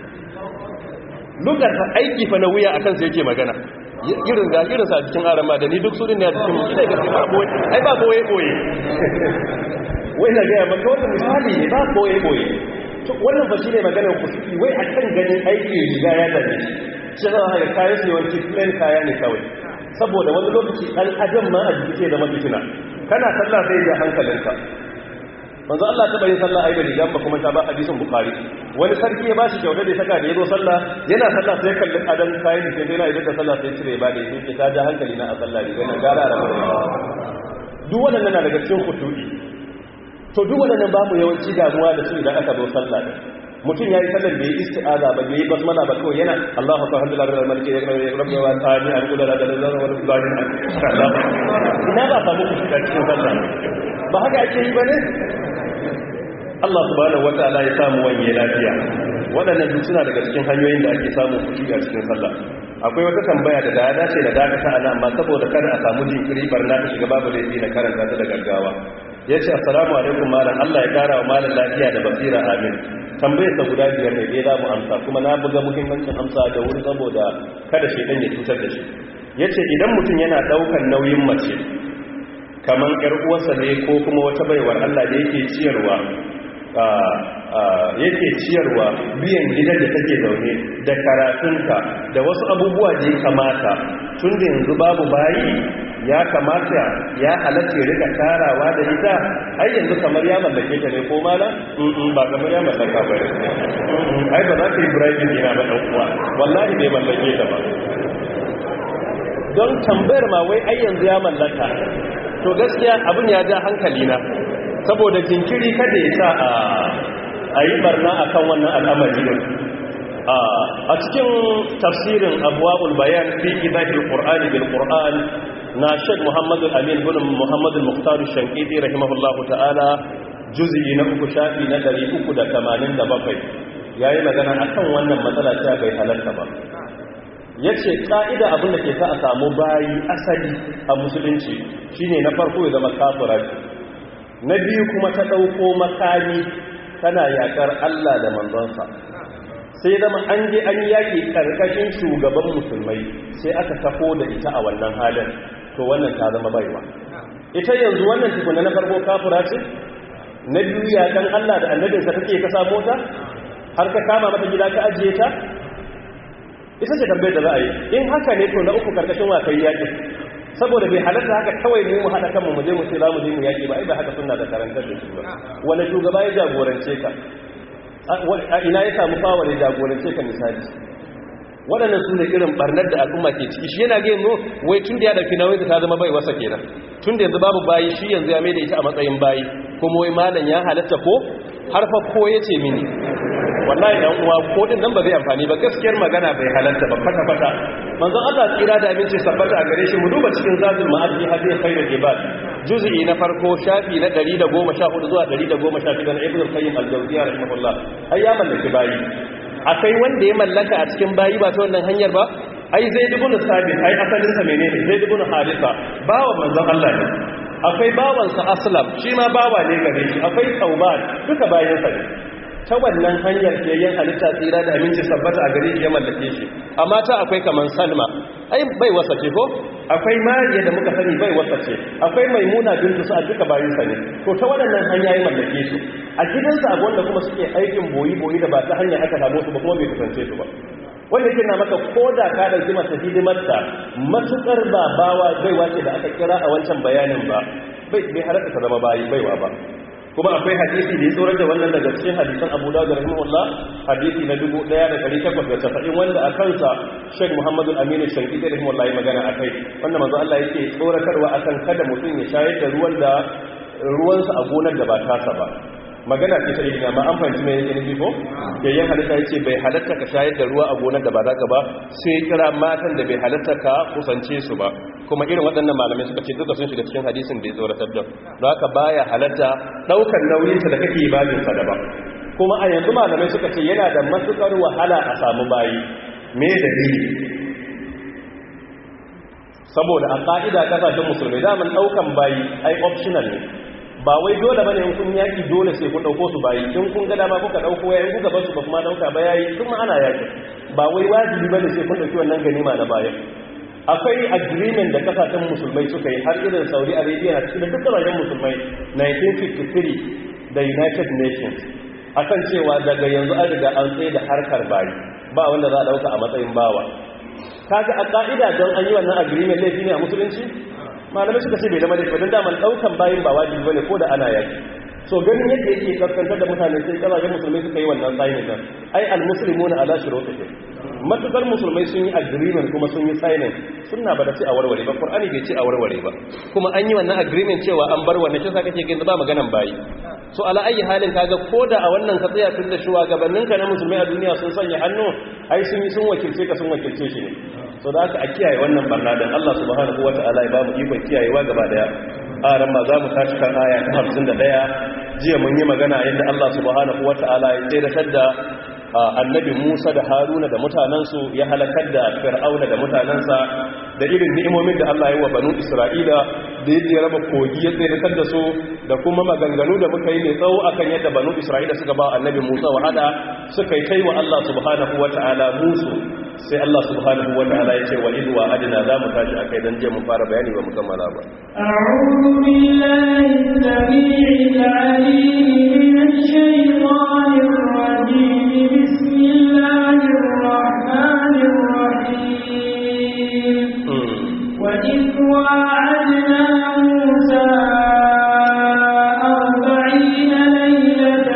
lugar aiki fa na wuya akan sai yake magana irin ga irin sa cikin arama da ni duk su ne a cikin ina ga ba boye ai ba boye boye wai na ga maka wannan misali ne ba boye boye to wannan fa shine maganar kusuki wai akan ganin aiki riga ya dace shi za ka kayan su yawanci plain kaya ne kawai saboda wani lokaci dan adam ma a jiki ke zama fitina kana sallah sai ya hankalinka manzo Allah ta bayin sallah ayi da rigan ba kuma ta ba hadisin bukhari wani sarki ya bashi kyauta da ya saka da yazo sallah yana sallah sai kalli adan kayan da sai yana idan da sallah sai cire ba da yake ta ja hankali na a sallah rigan na gara da duk waɗannan na daga cikin kutubi to duk waɗannan babu yawanci damuwa da su idan aka zo sallah ne mutum ya yi sallar da ya yi isti'aza ba ya yi basmala ba kawai yana Allah fa hamdu lillahi rabbil alamin ya rabbi wa ta'ala an kula da da da wa rabbil ina ba samu ku shiga cikin sallah ba haka ake yi bane Allah subhanahu wataala ya samu wani lafiya waɗannan duk suna daga cikin hanyoyin da ake samun kuɗi a cikin sallah akwai wata tambaya da ya dace da dakata ana amma saboda kada a samu jinkiri barna ta shiga babu laifi na karanta ta da gaggawa ya ce assalamu alaikum malam Allah ya kara wa malam lafiya da basira amin tambayar sa guda biyar ne dai za mu amsa kuma na buga muhimmancin amsa da wuri saboda kada shaidan ya cutar da shi ya ce idan mutum yana ɗaukar nauyin mace kamar ƴar uwarsa ne ko kuma wata baiwar Allah da yake ciyarwa yake ciyarwa biyan gidan da take zaune da karatunka da wasu abubuwa da ya kamata tun da yanzu babu bayi ya kamata ya halatta ya rika tarawa da ita ai yanzu kamar ya mallake ta ne ko mala ba kamar ya mallaka ba ne ai ba za ka yi birajin yana ba ɗan uwa wallahi bai mallake ta ba don tambayar ma wai ai yanzu ya mallaka to gaskiya abin ya ja hankali na saboda jinkiri kada ya sa a yi barna a kan wannan al'amari ne a cikin tafsirin abuwa'ul bayan fi ibadil qur'ani bil qur'an na shek muhammadu amin bin muhammadu muhtaru shankidi rahimahullahu ta'ala juz'i na uku shafi na 387 yayi magana akan wannan matsala ta bai halarta ba yace ka'ida abin da ke sa a samu bayi asali a musulunci shine na farko ya zama kafira na biyu kuma ta ɗauko makami tana yaƙar Allah da manzonsa sai zama an je an yaƙi ƙarƙashin shugaban musulmai sai aka tafo da ita a wannan halin to wannan ta zama baiwa ita yanzu wannan tukuna na farko kafura ce na biyu yaƙan Allah da annabinsa take ka samo ta har ka kama mata gida ka ajiye ta ita ce tambayar da za a yi in haka ne to na uku ƙarƙashin wakai yaƙi saboda bai halatta haka kawai mu mu haɗa kanmu mu je mu ce za mu je mu yaƙi ba ai ba haka sunna da karantar da shi ba wani shugaba ya jagorance ka a ina ya samu fawar ya jagorance ka misali waɗannan su ne irin barnar da al'umma ke ciki shi yana gaya wai tun da ya ɗauki nauyin ta zama bai wasa kenan tun da yanzu babu bayi shi yanzu ya maida ita a matsayin bayi kuma wai malam ya halatta ko har fa ko ya ce mini wallahi dan uwa ko din nan ba zai amfani ba gaskiyar magana bai halatta ba fata fata manzon Allah tsira da aminci sabbata a gare shi mu duba cikin zadul ma'adi hadi khairul ibad juz'i na farko shafi na 114 zuwa 116 na ibnu qayyim al-jawziyya rahimahullah ai ya mallaki bayi akai wanda ya mallaka a cikin bayi ba ta wannan hanyar ba ai zai dubu sabit ai asalin sa menene zai dubu harisa bawa manzon Allah ne akwai bawansa aslam shi ma bawa ne gare shi akwai tauban duka bayansa ne ta wannan hanyar fiyayyen halitta tsira da aminci sabbata a gare shi ya mallake shi amma ta akwai kaman salma ai bai wasa ce ko akwai mariya da muka sani bai wasa ce akwai maimuna bintu sa duka bayansa ne to ta waɗannan hanya ya mallake su a gidansa abu wanda kuma suke aikin boyi boyi da ba ta hanyar aka samu su ba kuma bai kusance su ba wanda yake na maka ko da ka ɗauki masa hidimarta matuƙar ba bawa baiwa ce da aka kira a wancan bayanin ba bai halatta ta zama bayi baiwa ba kuma akwai hadisi da ya tsorar da wannan daga cikin hadisan abu da ga rahimahullah hadisi na 1890 wanda a kansa shek muhammadu aminu shanki da rahimahullah ya magana a kai wanda manzo Allah yake tsoratarwa akan kada mutum ya shayar da ruwan da ruwansa a gonar da ba tasa ba magana ce ta yi amma an fahimci mai yake nufi ko yayyan halitta yace bai halatta ka shayar da ruwa a gonar da ba zaka ba sai kira matan da bai halatta ka kusance su ba kuma irin waɗannan malamai suka ce duka sun shiga cikin hadisin da ya tsoratar da don haka baya halatta ɗaukar nauyinsa da kake babin sa daban kuma a yanzu malamai suka ce yana da matukar wahala a samu bayi me dalili saboda a ƙa'ida kasashen musulmai daman ɗaukan bayi ai optional ne ba wai dole bane in kun yaki dole sai kun dauko su bayi in kun ga dama kuka dauko yayin kuka bar su ba kuma dauka ba yayi kuma ana yaki ba wai wajibi bane sai kun dauki wannan ganima na baya akwai agreement da kasashen musulmai suka yi har irin Saudi Arabia da cikin duk kasashen musulmai 1953 da United Nations akan cewa daga yanzu an riga an tsaye da harkar bayi ba wanda za a dauka a matsayin bawa kaga a ka'ida don an yi wannan agreement laifi ne a musulunci malamai suka ce bai zama da don daman daukan bayin ba wajibi bane ko da ana yaki so ganin yadda yake kaskantar da mutane sai kasashen musulmai suka yi wannan tsayin nan ai almuslimuna ala shurutihim matukar musulmai sun yi agreement kuma sun yi signing sunna ba da ce a warware ba qur'ani bai ce a warware ba kuma an yi wannan agreement cewa an bar wannan kisa kake gani ba maganan bayi so ala ayi halin kaga koda a wannan ka tsaya tun da shugabannin ka na musulmai a duniya sun sanya hannu ai sun yi sun wakilce ka sun wakilce shi ne so da haka a kiyaye wannan barna dan Allah subhanahu wataala ya ba mu ikon kiyayewa gaba daya aran ma za mu tashi kan aya ta 51 jiya mun yi magana yadda Allah subhanahu wata'ala ya tsere da annabi Musa da Haruna da mutanansu ya halakar da Fir'auna da mutanansa da irin ni'imomin da Allah ya wa banu Isra'ila da yadda ya raba kogi ya tsere da su da kuma maganganu da muka yi mai tsawo akan yadda banu Isra'ila suka ba annabi Musa wahala suka yi kai wa Allah subhanahu wata'ala musu sai Allah subhanahu wata'ala ya ce wa idwa adina za mu tashi akai dan je mu fara bayani ba mu kammala ba أعوذ بالله السميع العليم من الشيطان الرجيم بسم الله الرحمن الرحيم وإذ واعدنا موسى أربعين ليلة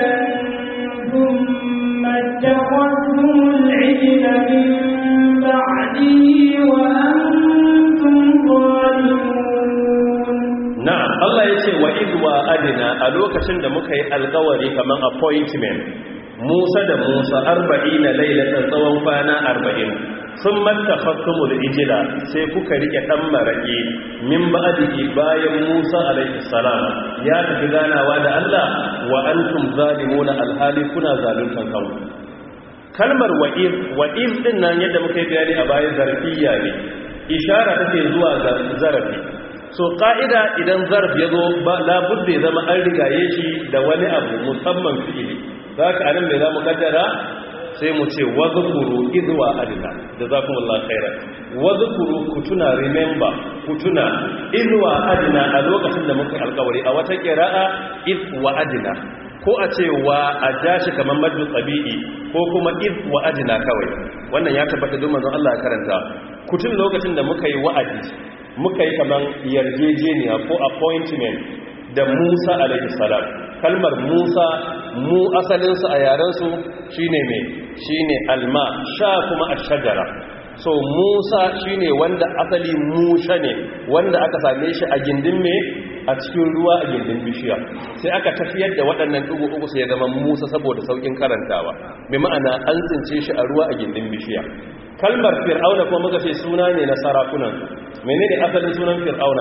ثم اتخذتم العجل من بعده وأنتم ظالمون na'am Allah ya ce wa idwa adina a lokacin da muka yi alkawari kaman appointment Musa da Musa 40 lailatan tsawon kwana 40 sun mattafattumul ijila sai kuka rike dan maraki min ba'dihi bayan Musa alaihi salam ya tafi ganawa da Allah wa antum zalimuna alhali kuna zaluntan kanku kalmar wa'iz wa'iz din nan yadda muka yi bayani a bayan zarfiya ne ishara take zuwa ga zarafi so ka'ida idan zarf ya zo labudda ya zama an rigaye shi da wani abu musamman fi'ili za ka anan mai za mu kaddara sai mu ce wazukuru idwa adina da za kuma Allah khairar wazukuru ku tuna remember ku tuna idwa adina a lokacin da muka yi alkawari a wata kira'a idwa adina ko a ce wa a jashi kamar madu tsabi'i ko kuma idwa adina kawai wannan ya tabbata don manzon Allah ya karanta ku tun lokacin da muka yi wa'adi muka yi kamar yarjejeniya ko appointment da Musa alaihi salam kalmar Musa mu asalinsu a yarensu shine mai shine alma sha kuma ashajara so Musa shine wanda asali musha ne wanda aka same shi a gindin me a cikin ruwa a gindin bishiya sai aka tafiyar da waɗannan dugu uku sai ya zama Musa saboda saukin karantawa bi ma'ana an tsince shi a ruwa a gindin bishiya kalmar fir'auna kuma muka ce suna ne na sarakunan menene asalin sunan fir'auna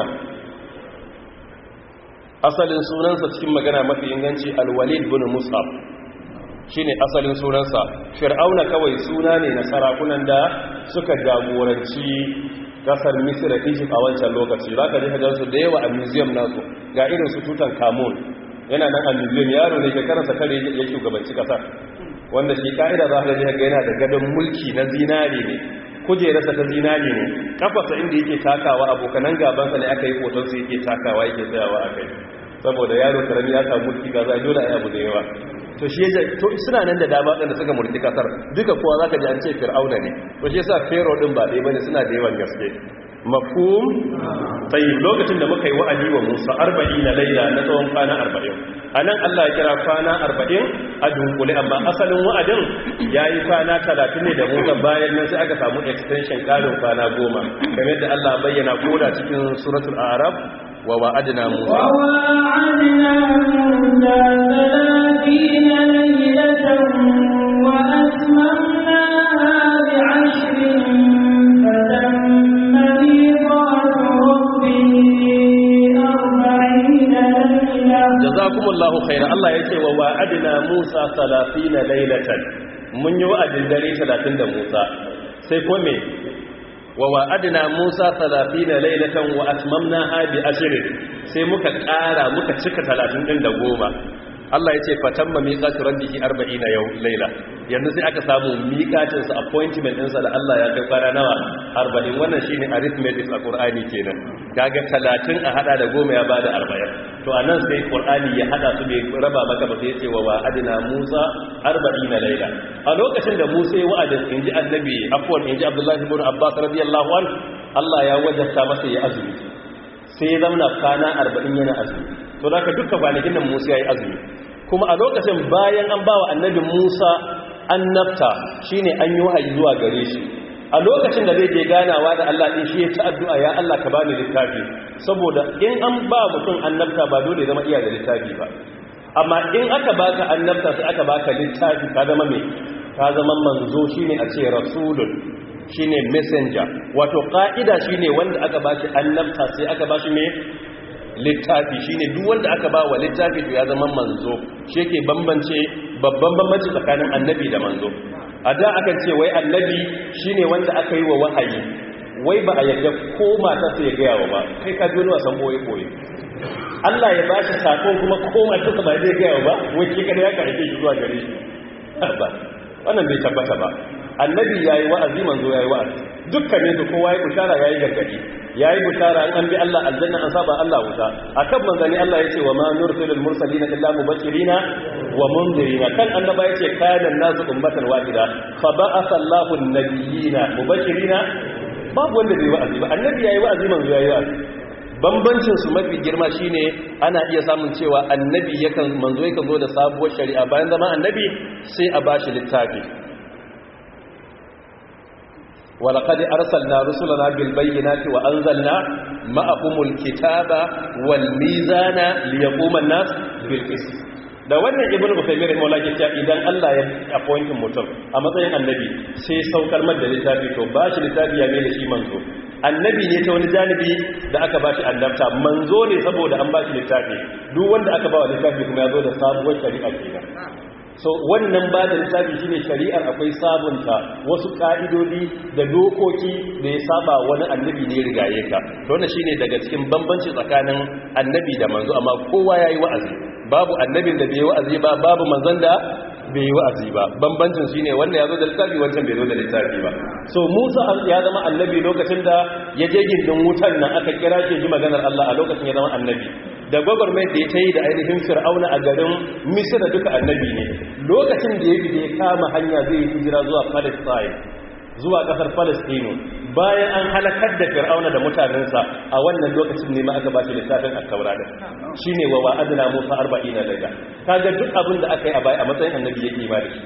asalin sunansa cikin magana mafi inganci alwalid bin mus'ab shine asalin sunansa fir'auna kawai suna ne na sarakunan da suka jagoranci kasar misira egypt a wancan lokaci za ka ji su da yawa a museum nasu ga irin su tutan kamun yana nan a museum yaro ne shekararsa kare ya shugabanci kasar wanda shi ka'ida za ka ji ga yana da gadon mulki na zinari ne kujerarsa ta zinari ne kafarsa inda yake takawa abokanan gabansa ne aka yi hotonsa yake takawa yake tsayawa a kai saboda yaro karami ya samu mulki kaza dole a abu da yawa to shi yaje to suna nan da dama wadanda suka mulki kasar duka kowa zaka ji an ce fir'auna ne to shi yasa pharaoh din ba dai bane suna da yawan gaske mafhum tayyib lokacin da muka yi wa'adi wa Musa 40 na laila na tsawon kwana 40 anan Allah ya kira kwana 40 a dunkule amma asalin wa'adin yayi kwana 30 ne da Musa bayan nan sai aka samu extension karin kwana 10 kamar yadda Allah bayyana koda cikin suratul a'raf wa wa'adna Musa وواعدنا موسى ثلاثين ليلة وأتممناها بعشر فتم ميقات ربه أربعين ليلة jazakumullahu khairan Allah yake wa wa'adna Musa 30 laylatan mun yi wa'adin dare 30 da Musa sai ko me wa wa'adna Musa 30 laylatan wa atmamnaha bi ashrin sai muka ƙara muka cika 30 din da goma Allah ya ce fatamma miqatu rabbihi 40 yau laila yanzu sai aka samu miqatin sa appointment din sa da Allah ya kai fara nawa 40 wannan shine arithmetic a Qur'ani kenan kaga 30 a hada da goma ya bada 40 to anan sai Qur'ani ya hada su bai raba maka ba sai ya ce wa wa'adna Musa 40 laila a lokacin da Musa ya wa'adin inji annabi afwan inji Abdullah ibn Abbas radiyallahu an Allah ya wajabta masa ya azumi sai ya zamana kana 40 yana azumi to da ka duka kwanakin nan Musa ya yi azumi kuma a lokacin bayan an bawa annabi Musa annabta shine an yi wahayi zuwa gare shi a lokacin da zai je ganawa da Allah din shi ya ta addu'a ya Allah ka bani littafi saboda in an ba mutum annabta ba dole zama iya da littafi ba amma in aka baka annabta sai aka baka littafi ka zama me ka zama manzo shine a ce rasulun shine messenger wato ka'ida shine wanda aka bashi annabta sai aka bashi me littafi shine duk wanda aka ba wa littafi to ya zama manzo shi yake bambance babban bambanci tsakanin annabi da manzo a da aka ce wai annabi shine wanda aka yi wa wahayi wai ba a yadda ko mata sai ya gaya wa ba kai ka ji wani wasan boye boye Allah ya bashi sakon kuma ko mata ba zai gaya wa ba wai ke kada ya karfe shi zuwa gare shi ba wannan bai tabbata ba annabi yayi wa'azi manzo yayi wa'azi dukkanin su kowa ya bushara yayi gargadi yayi bushara an bi Allah aljanna an saba Allah wuta akan manzani Allah yace wa ma nursilul mursalina illa mubashirina wa munzirina kan annaba yace kana nasu ummatan wahida fa ba'atha Allahu an-nabiyina mubashirina babu wanda bai wa'azi ba annabi yayi wa'azi manzo yayi wa'azi bambancin su mafi girma shine ana iya samun cewa annabi yakan manzo yakan zo da sabuwar shari'a bayan zama annabi sai a bashi littafi ولقد أرسلنا رسلنا بالبينات وأنزلنا معهم الكتاب والميزان ليقوم الناس بالقسط da wannan ibnu bukhari rahimahullah ke cewa idan Allah ya appoint mutum a matsayin annabi sai saukar mar da littafi to ba shi littafi ya mai da shi manzo annabi ne ta wani janibi da aka ba shi annabta manzo ne saboda an ba shi littafi duk wanda aka ba wa littafi kuma ya zo da sabuwar shari'a kenan so wannan ba da littafi shine shari'ar akwai sabunta wasu ka'idodi da dokoki da ya saba wani annabi ne rigaye ka to wannan shine daga cikin bambanci tsakanin annabi da manzo amma kowa yayi wa'azi babu annabin da bai wa'azi ba babu manzon da bai yi wa'azi ba bambancin shine wanda ya zo da littafi wancan bai zo da littafi ba so Musa ya zama annabi lokacin da ya je gindin wutan nan aka kira shi ji maganar Allah a lokacin ya zama annabi da gwagwarmai da ya ta yi da ainihin fir'auna a garin misira duka annabi ne lokacin da ya bi da ya kama hanya zai yi hijira zuwa palestine zuwa kasar palestino bayan an halakar da fir'auna da mutanensa a wannan lokacin ne ma aka ba shi littafin attaura da shi ne wa wa'adina musa arba'ina laila kaga duk abin da aka yi a baya a matsayin annabi ya kima da shi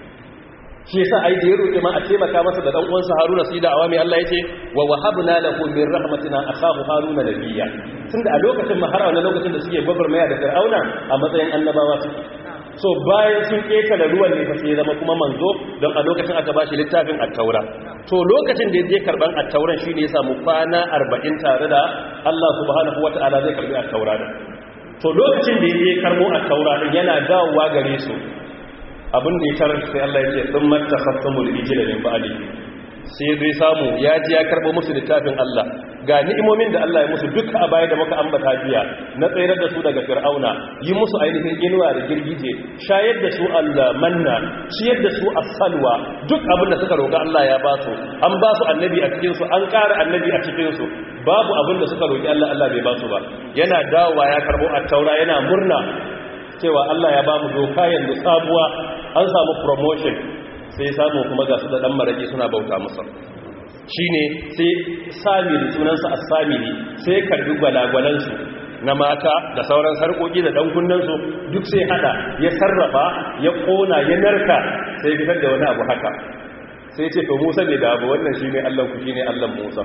shi yasa ai da ya roƙe ma a taimaka masa da dan uwansa Haruna sai da awami Allah yace wa wahabna lahu min rahmatina akhahu Haruna nabiyya tunda a lokacin har a lokacin da suke maya da Fir'auna a matsayin annabawa suke so bayan sun keka da ruwan ne fa sai zama kuma manzo don a lokacin aka bashi littafin at-taura to lokacin da ya je karban at-tauran shine ya samu kwana 40 tare da Allah subhanahu wata'ala zai karbi at-taura to lokacin da ya je karbo at-taura din yana dawowa gare su abin da ya tarar sai Allah ya ce sun mata khassamul ijila min ba'di sai zai samu ya ji ya karbo musu littafin Allah ga ni'imomin da Allah ya musu duka a baya da muka ambata jiya na tsayar da su daga fir'auna yi musu ainihin inuwa da girgije shayar da su Allah manna ciyar da su as-salwa duk abin da suka roƙa Allah ya ba su an ba su annabi a cikin su an ƙara annabi a cikin su babu abin da suka roƙi Allah Allah bai ba su ba yana dawowa ya karbo at-taura yana murna cewa Allah ya ba mu doka yanzu sabuwa an samu promotion sai samu kuma ga su da dan maraki suna bauta musu shine sai samiri sunansa as-samiri sai karbi gwalagwalansu na mata da sauran sarkoki da dan kunnansu duk sai hada ya sarrafa ya kona ya narka sai fitar da wani abu haka sai ce to Musa ne da abu wannan shine Allah ku shine Allah Musa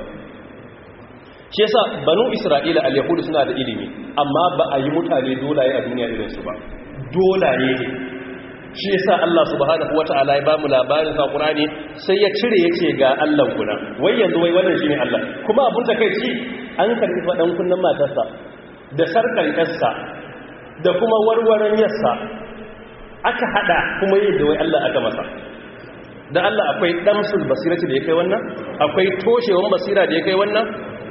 shi yasa banu isra'ila al-yahudu suna da ilimi amma ba a yi mutane dolaye a duniya irin su ba dolaye ne shi yasa Allah subhanahu wata'ala ya ba mu labarin sa Qur'ani sai ya cire yace ga Allah kuna wai yanzu wai wannan shine Allah kuma abun da kai ci an karbi fadan kunnan matarsa da sarkan yarsa da kuma warwaran yarsa aka hada kuma yi da wai Allah aka masa da Allah akwai damsul basirati da ya kai wannan akwai toshewan basira da ya kai wannan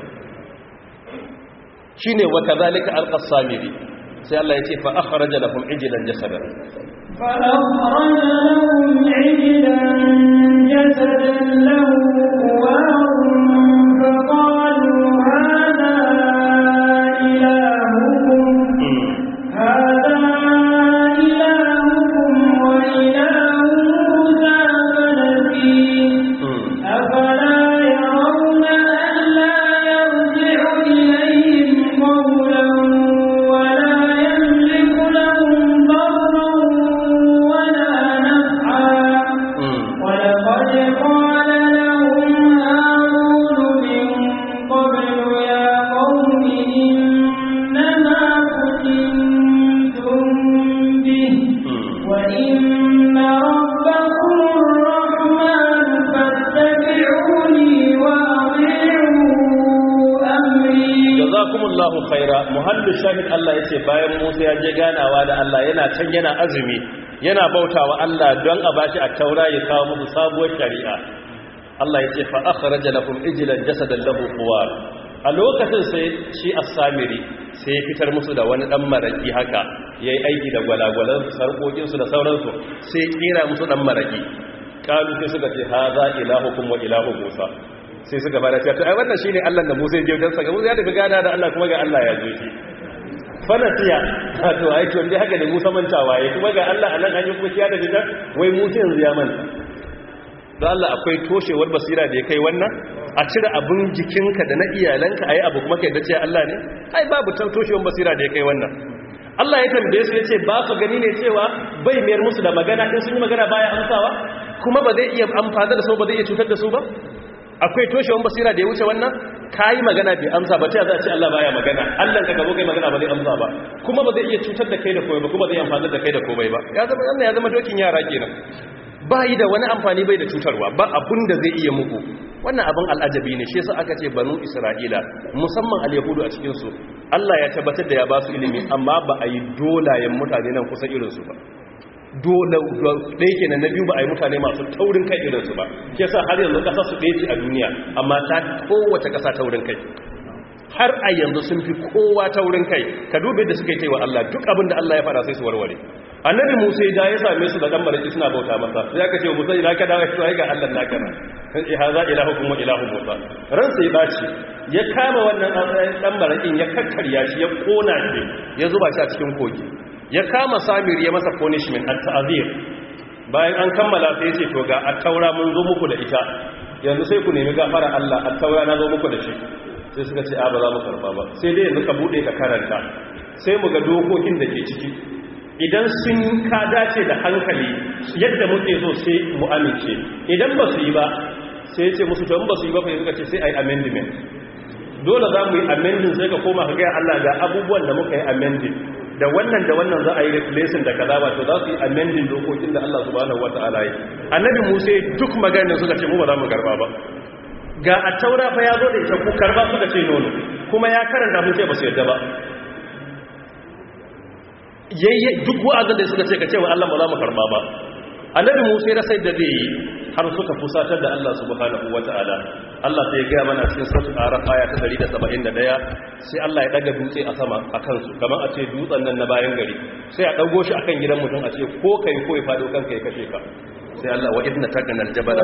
shine wa kadhalika alqasamiri sai Allah ya ce fa akhraja lahum ijlan jasadan fa akhraja lahum ijlan jasadan lahu quwarun fa qalu hadha ilahukum hadha ilahukum wa ilahu musa fanasi afala yarawna an la yarji'u ilayhim qawlan ولا يملك لهم ضرا ولا نفعا jazakumullahu khaira muhallu shahid Allah yace bayan Musa ya je ganawa da Allah yana can yana azumi yana bautawa Allah don a bashi a taura ya kawo musu sabuwar shari'a Allah yace fa akhraja lahum ijlan jasadan lahu quwar a lokacin sai shi as-samiri sai ya fitar musu da wani dan maraki haka yayi aiki da gwalagwalan sarkokin su da sauransu sai kira musu dan maraki kalu sai suka ce haza ilahukum wa ilahu Musa sai suka bada cewa to ai wannan shine Allah da Musa ya je dan saka Musa ya tafi gada da Allah kuma ga Allah ya zo shi fanasiya to ai to dai haka da Musa mantawa ya kuma ga Allah anan an yi kuma kiya da bidar wai Musa yanzu ya manta don Allah akwai toshewar basira da ya kai wannan a cire abin jikinka da na iyalanka ayi abu kuma kai da cewa Allah ne ai babu toshewar basira da ya kai wannan Allah ya tambaye su ya ce ba su gani ne cewa bai mayar musu da magana in sun yi magana baya amsawa kuma ba zai iya amfani da su ba zai iya cutar da su ba akwai toshewan basira da ya wuce wannan kayi magana bai amsa ba ta za a ce Allah baya magana Allah ka gabo kai magana ba zai amsa ba kuma ba zai iya cutar da kai da komai ba kuma zai amfani da kai da komai ba ya zama Allah ya zama dokin yara kenan ba yi da wani amfani bai da cutarwa ba abun da zai iya muku wannan abin al'ajabi ne shi yasa aka ce banu isra'ila musamman al-yahudu a cikin su Allah ya tabbatar da ya ba su ilimi amma ba a yi dolayen mutane nan kusa irin su ba dole ɗaya kenan na biyu ba a yi mutane masu taurin kai irinsu ba ke sa har yanzu ƙasa su ɗaya ce a duniya amma ta kowace ƙasa taurin kai har a yanzu sun fi kowa taurin kai ka dubi da suka yi taiwa Allah duk abin da Allah ya fara sai su warware annabi musa ya ya same su da dan baraki suna bauta masa sai aka ce musa ina ka dawo shi ga Allah naka na sai haza ilahukum wa ilahu musa ran sai baci ya kama wannan dan barakin ya kakkarya shi ya kona shi ya zuba shi a cikin kogi ya kama samir ya masa punishment at ta'zir bayan an kammala sai ya ce to ga at-taura mun zo muku da ita yanzu sai ku nemi gafara Allah at-taura na zo muku da shi sai suka ce a ba za mu karba ba sai dai yanzu ka bude ka karanta sai mu ga dokokin da ke ciki idan sun ka dace da hankali yadda muke so sai mu amince idan ba su yi ba sai ce musu to in ba su yi ba fa suka ce sai ai amendment dole za mu yi amending sai ka koma ka ga Allah ga abubuwan da muka yi amending da wannan da wannan za a yi replacing da kaza wato za su yi amending dokokin da Allah subhanahu wataala yi annabi Musa duk maganar suka ce mu ba za mu karba ba ga a taura fa ya zo da ita ku karba suka ce nono kuma ya karanta mun ce ba su yadda ba yayye duk wa'azin da suka ce ka ce wa Allah ba za mu karba ba annabi Musa ya sai da zai yi har suka fusatar da Allah subhanahu wataala Allah sai ya ga mana cikin suratul araf aya ta 171 sai Allah ya daga dutse a sama akan su kamar a ce dutsen nan na bayan gari sai a dago shi akan gidan mutum a ce ko kai ko ya fado kanka ya kashe ka sai Allah wa idna taqana aljabal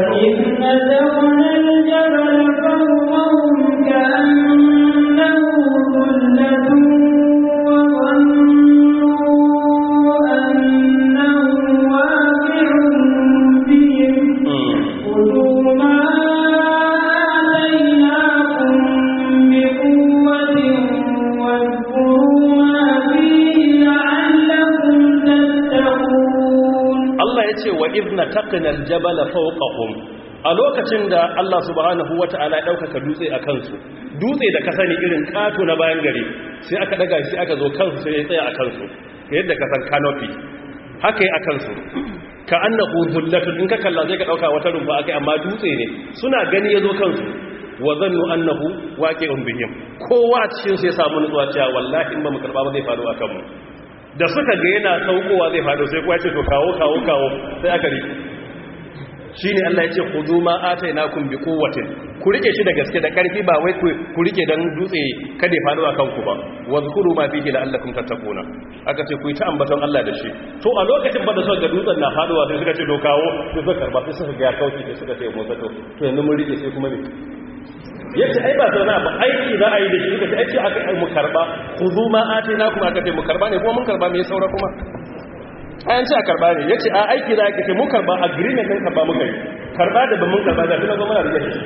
idna taqna aljabala fawqahum a lokacin da Allah subhanahu wata'ala ya daukaka dutse a kansu dutse da ka sani irin kato na bayan gari sai aka daga shi aka zo kansu sai ya tsaya a kansu yadda ka san canopy haka yi a kansu ka annahu dhullatun in ka kalla zai ka dauka wata rumfa akai amma dutse ne suna gani yazo kansu wa zannu annahu waqi'un bihim kowa cikin su ya samu nutsuwa cewa wallahi in ba mu karba ba zai faru akan mu da suka ga yana saukowa zai faɗo sai kuwa ce to kawo kawo kawo sai aka rike shi ne Allah ya ce ku zuma atai na kun bi kowatin ku rike shi da gaske da ƙarfi ba wai ku rike don dutse kada ya faɗo a kanku ba wa zukuru ma fi hila Allah kun tattakuna aka ce ku yi ta ambaton Allah da shi to a lokacin ba da suka ga dutsen na faɗowa sai suka ce to kawo sai suka karba sai suka ga ya kauce sai suka ce motsa to to yanzu mun rike sai kuma ne yace ai ba zauna ba aiki za a yi da shi suka ce aiki aka yi mu karba ku zo ma ate na kuma aka ce mu karba ne kuma mun karba me saura kuma ayan ce a karba ne yace a aiki za ka ce mu karba agreement din karba muka yi karba da ba mun karba da kuma muna rike shi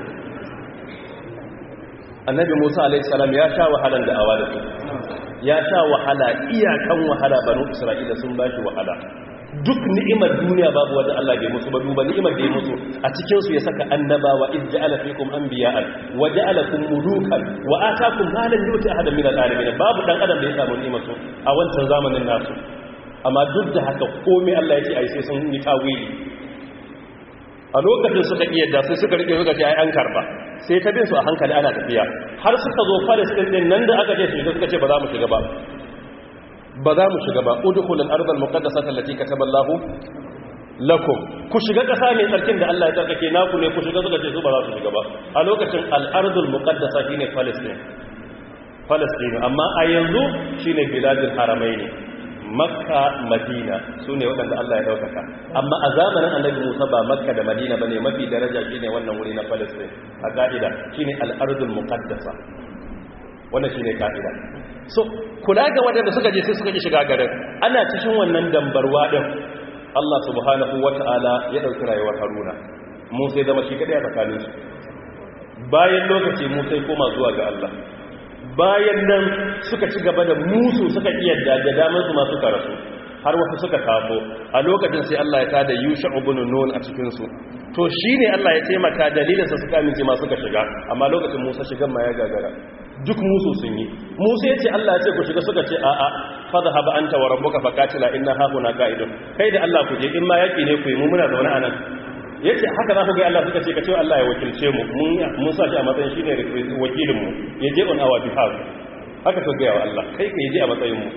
annabi Musa alaihi salam ya sha wahalan da awa da su ya sha wahala iyakan wahala banu Isra'ila sun bashi wahala duk ni'imar duniya babu wanda Allah bai musu ba duba ni'imar da ya musu a cikin su ya saka annabawa iz ja'ala fikum anbiya'an wa ja'alakum mulukan wa ataakum ma lam yuti ahadan min al-alamin babu dan adam da ya samu ni'imar su a wancan zamanin nasu amma duk da haka komai Allah ya ce ai sai sun yi tawili a lokacin suka iya da sai suka rike suka ce ai an karba sai ta bin su a hankali ana tafiya har suka zo Palestine din nan da aka ce su suka ce ba za mu shiga ba ba za mu shiga ba udkhulul ardal muqaddasata allati kataballahu lakum ku shiga kasa mai tsarkin da Allah ya tsarkake naku ne ku shiga suka ce su ba za su shiga ba a lokacin al-ardul muqaddasa shine Palestine Palestine amma a yanzu shine biladul haramaini makka madina su ne waɗanda Allah ya ɗaukaka amma a zamanin annabi musa ba makka da madina ba ne mafi daraja shi ne wannan wuri na palestine a ƙa'ida shi ne al'arzul muƙaddasa wannan shi ne ƙa'ida so kula ga waɗanda suka je sai suka ji shiga garin ana cikin wannan dambarwa ɗin Allah subhanahu wa ta'ala ya ɗauki rayuwar haruna musa ya zama shi kaɗai a tsakaninsu bayan lokaci musa ya koma zuwa ga Allah bayan nan suka ci gaba da musu suka iyadda da damar su masu karasu har wasu suka kafo a lokacin sai Allah ya tada yusha ibn nun a cikin su to shine Allah ya taimaka dalilin sa suka amince ma suka shiga amma lokacin Musa shigan ma ya gagara duk musu sun yi Musa ya ce Allah ya ce ku shiga suka ce a a fadhhab anta wa rabbuka faqatila inna hahuna qa'idun kai da Allah ku je in ma yaki ne ku yi mu muna zaune a nan yace haka za ku ga Allah suka ce ka ce Allah ya wakilce mu mun sa shi a matsayin shine wakilin mu ya je on our behalf haka suka ga Allah kai ka je a matsayin mu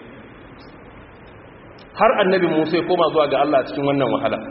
har annabi Musa ya koma zuwa ga Allah cikin wannan wahala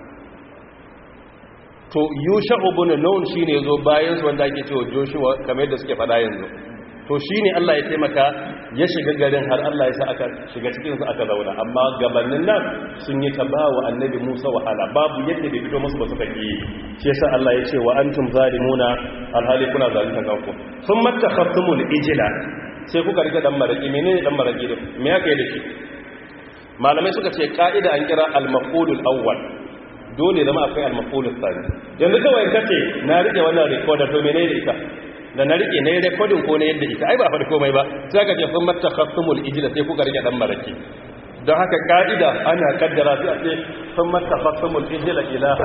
to Yusha ibn Nun shine yazo bayan su wanda ake cewa Joshua kamar yadda suke faɗa yanzu to shine Allah ya taimaka ya shiga garin har Allah ya sa aka shiga cikin su aka zauna amma gabanin nan sun yi tabawa annabi Musa wahala babu yadda bai fito musu ba suka yi shi yasa Allah ya ce wa antum zalimuna alhali kuna zalimin kanku sun mattakhaftumul ijla sai kuka rike dan maraki menene dan maraki din me yake da shi malamai suka ce ka'ida an kira al-maf'ulul awwal dole zama akwai al-maf'ulul thani yanzu kawai kace na rike wannan recorder to menene da ita da na rike nayi recording ko ne yadda ita ai ba faɗi komai ba sai ka ce sun mattakhasumul ijla sai kuka rike dan maraki don haka ka'ida ana kaddara sai a ce sun mattakhasumul ijla ilaha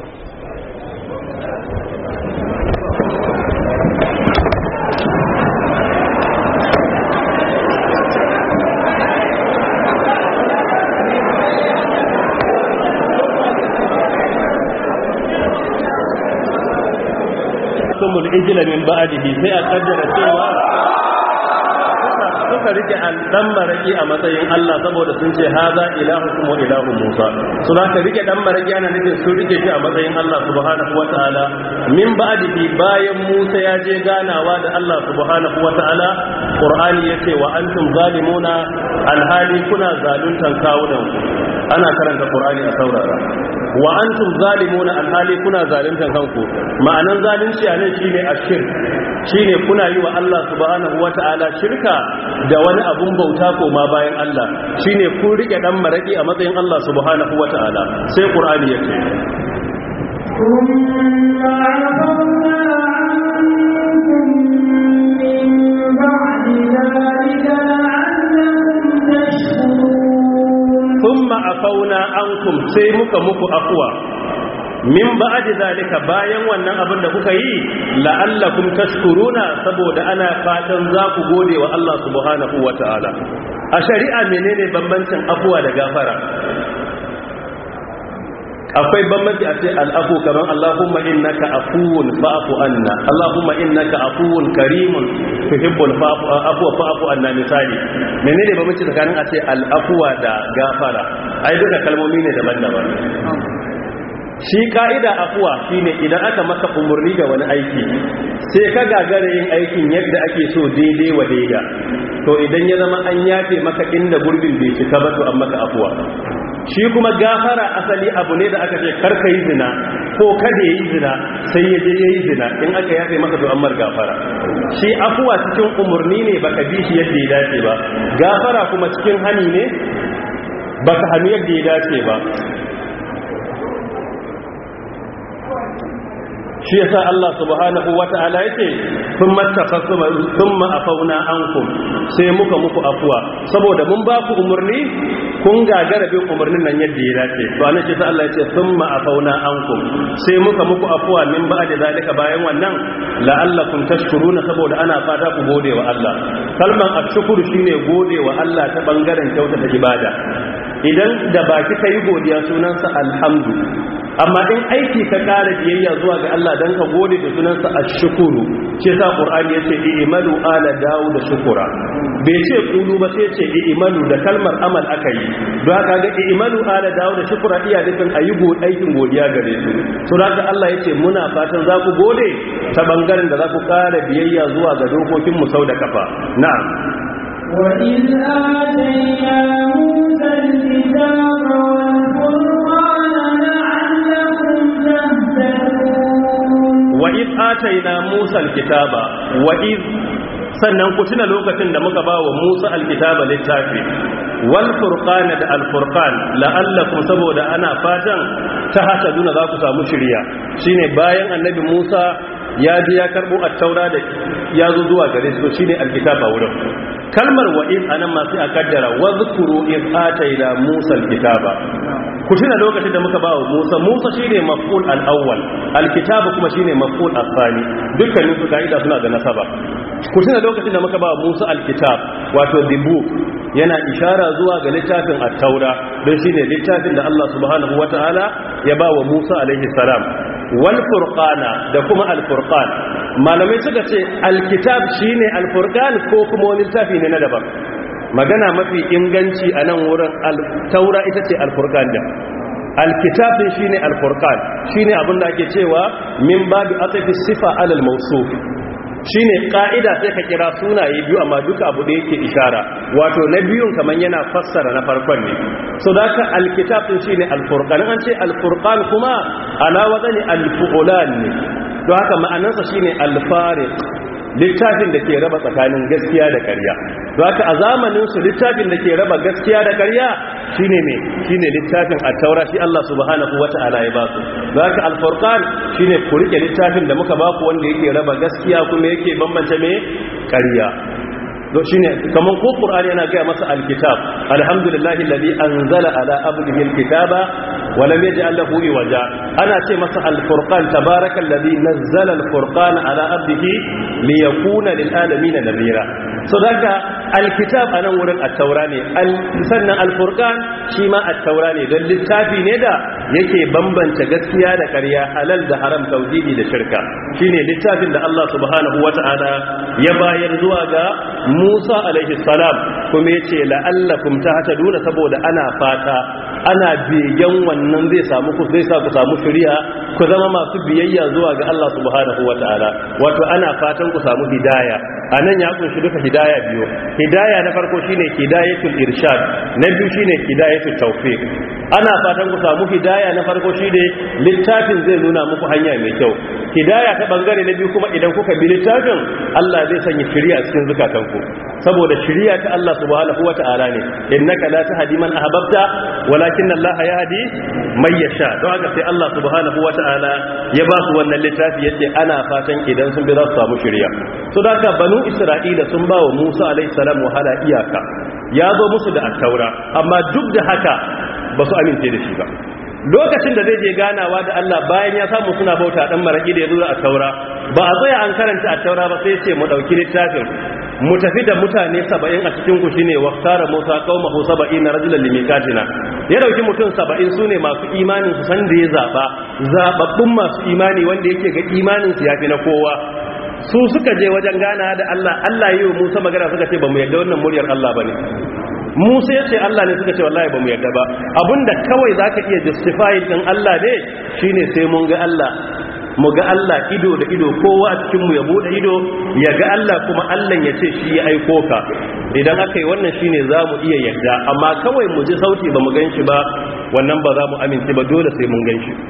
sumul ijila min ba'dihi sai a kaddara cewa suka rike dan maraki a matsayin Allah saboda sun ce haza ilahukum wa ilahu Musa su za ka rike dan maraki ana nufin sun rike shi a matsayin Allah subhanahu wataala min ba'dihi bayan Musa ya je ganawa da Allah subhanahu wataala Qur'ani yace wa antum zalimuna alhali kuna zaluntan kawunan ana karanta Qur'ani a saurara wa antum zalimuna alhali kuna zaluntan kanku ma'anan zalunci anan shine ashirk shine kuna yi wa Allah subhanahu wata'ala shirka da wani abun bauta ko ma bayan Allah shine kun rike dan maraki a matsayin Allah subhanahu wata'ala sai qur'ani yake ثم عفونا عنكم من بعد ذلك لعلكم تشكرون thumma afauna ankum sai muka muku afwa min ba'di zalika bayan wannan abin da kuka yi la'allakum tashkuruna saboda ana fatan za ku gode wa Allah subhanahu wata'ala a shari'a menene bambancin afwa da gafara akwai bambanci a ce al'afu kamar Allahumma innaka afuwun fa'fu anna Allahumma innaka afuwun karimun tuhibbul afwa fa'fu anna misali menene bambanci tsakanin a ce al'afuwa da gafara ai duka kalmomi ne daban-daban shi ka'ida afuwa shine idan aka maka umurni da wani aiki sai ka gagara yin aikin yadda ake so daidai wa daida to idan ya zama an yafe maka inda gurbin bai cika ba to an maka afuwa shi kuma gafara asali abu ne da aka ce karka yi zina ko kada yi zina sai ya je ya yi zina in aka yafe maka to ammar gafara shi afuwa cikin umarni ne baka bi shi yadda ya dace ba gafara kuma cikin hani ne baka hannu yadda ya dace ba shi yasa Allah subhanahu wata'ala yake thumma tafassuma thumma afauna ankum sai muka muku afuwa saboda mun ba ku umurni kun gagara bin umurnin nan yadda ya dace to anan shi sai Allah yace thumma afauna ankum sai muka muku afuwa min ba'da zalika bayan wannan la'allakum tashkuruna saboda ana fata ku gode wa Allah kalman ashkuru shine gode wa Allah ta bangaren kyautata ibada idan da baki kai godiya sunansa alhamdu amma in aiki ka ƙara biyayya zuwa ga Allah dan ka gode da sunansa ash-shukuru shi yasa qur'ani yace i'malu ala da shukura bai ce kulu ba sai ce i'malu da kalmar amal aka yi don haka ga i'malu ala da shukura iya nufin ayi go aikin godiya gare su to haka Allah yace muna fatan za ku gode ta bangaren da za ku ƙara biyayya zuwa ga dokokin mu sau da kafa na'am وإذ آتينا موسى الكتاب والفرقان لعلكم تهتدون وإذ آتينا موسى الكتاب وإذ sannan ku tuna lokacin da muka ba wa Musa alkitaba littafi wal furqan da al furqan la'allakum saboda ana fatan ta hata duna za ku samu shiriya shine bayan annabi Musa ya je ya karbo at-taura da ya zo zuwa gare su shine alkitaba wurin kalmar wa in anan ma sai a kaddara wa zkuru in ataina Musa alkitaba ku tuna lokacin da muka ba wa Musa Musa shine maf'ul al-awwal alkitaba kuma shine maf'ul al-thani dukkanin su kaida suna da nasaba ku tuna lokacin da muka ba wa Musa alkitab wato the book yana ishara zuwa ga littafin at-taura don shine littafin da Allah subhanahu wataala ya ba wa Musa alaihi salam wal furqana da kuma al furqan malamai suka ce alkitab shine al furqan ko kuma wani littafi ne na daban magana mafi inganci a nan wurin al-taura ita ce al furqan da alkitabin shine al furqan shine abinda ake cewa min babu atafi sifa alal mawsuf shine ka'ida sai ka kira sunaye biyu amma duka abu da yake ishara wato na biyun kaman yana fassara na farkon ne so da ka alkitab din shine alfurqan an ce alfurqan kuma ala wadani alfulan ne don haka ma'anarsa shine alfariq littafin da ke raba tsakanin gaskiya da ƙarya don haka a zamanin su littafin da ke raba gaskiya da ƙarya shine me shine littafin at-taura shi Allah subhanahu wata'ala ya ba su don haka al-furqan shine ku rike littafin da muka ba ku wanda yake raba gaskiya kuma yake bambance me ƙarya to shine kaman ko qur'ani yana ga masa al-kitab alhamdulillahi alladhi anzala ala abdihi al-kitaba wa lam yaj'al lahu iwaja ana ce masa al-furqan tabarakallazi nazzala al-furqana ala abdihi liyakuna lil alamin nadhira so daga al-kitab anan wurin at-taura ne sannan al-furqan shi ma at-taura ne don littafi ne da yake bambanta gaskiya da ƙarya halal da haram tauhidi da shirka shine littafin da Allah subhanahu wata'ala ya bayar zuwa ga Musa alaihi salam kuma yace la'allakum tahtaduna saboda ana fata ana begen wannan zai samu ku zai sa ku samu shari'a ku zama masu biyayya zuwa ga Allah subhanahu wataala wato ana fatan ku samu hidaya anan ya kunshi duka hidaya biyu hidaya na farko shine hidayatul irshad na biyu shine hidayatul tawfiq ana fatan ku samu hidaya na farko shine littafin zai nuna muku hanya mai kyau hidaya ta bangare na biyu kuma idan kuka bi littafin Allah zai sanya shari'a cikin zukatanku saboda shari'a ta Allah subhanahu wataala ne innaka la tahdi man ahbabta walakin Allah yahdi man yasha don haka sai Allah subhanahu wataala ya ba su wannan littafi yace ana fatan idan sun bi za su samu shari'a so da haka banu Isra'ila sun ba wa Musa alaihi salam wahala iyaka ya zo musu da attaura amma duk da haka ba su amince da shi ba lokacin da zai je ganawa da Allah bayan ya samu suna bauta dan maraki da ya zo a taura ba a tsaya an karanta a taura ba sai ce mu dauki littafin mu tafi da mutane 70 a cikin ku shine waqtara Musa qaumahu 70 rajulan limikatina ya dauki mutum 70 sune masu imanin su san da ya zaba zababbun masu imani wanda yake ga imanin su yafi na kowa su suka je wajen gana da Allah Allah yi wa Musa magana suka ce ba mu yarda wannan muryar Allah bane Musa ya ce Allah ne suka ce wallahi ba mu yarda ba abinda kawai zaka iya justify din Allah ne shine sai mun ga Allah mu ga Allah ido da ido kowa a cikin mu ya bude ido ya ga Allah kuma Allah ya ce shi ya aiko ka idan aka yi wannan shine za mu iya yarda amma kawai mu ji sauti ba mu gan shi ba wannan ba za mu amince ba dole sai mun gan shi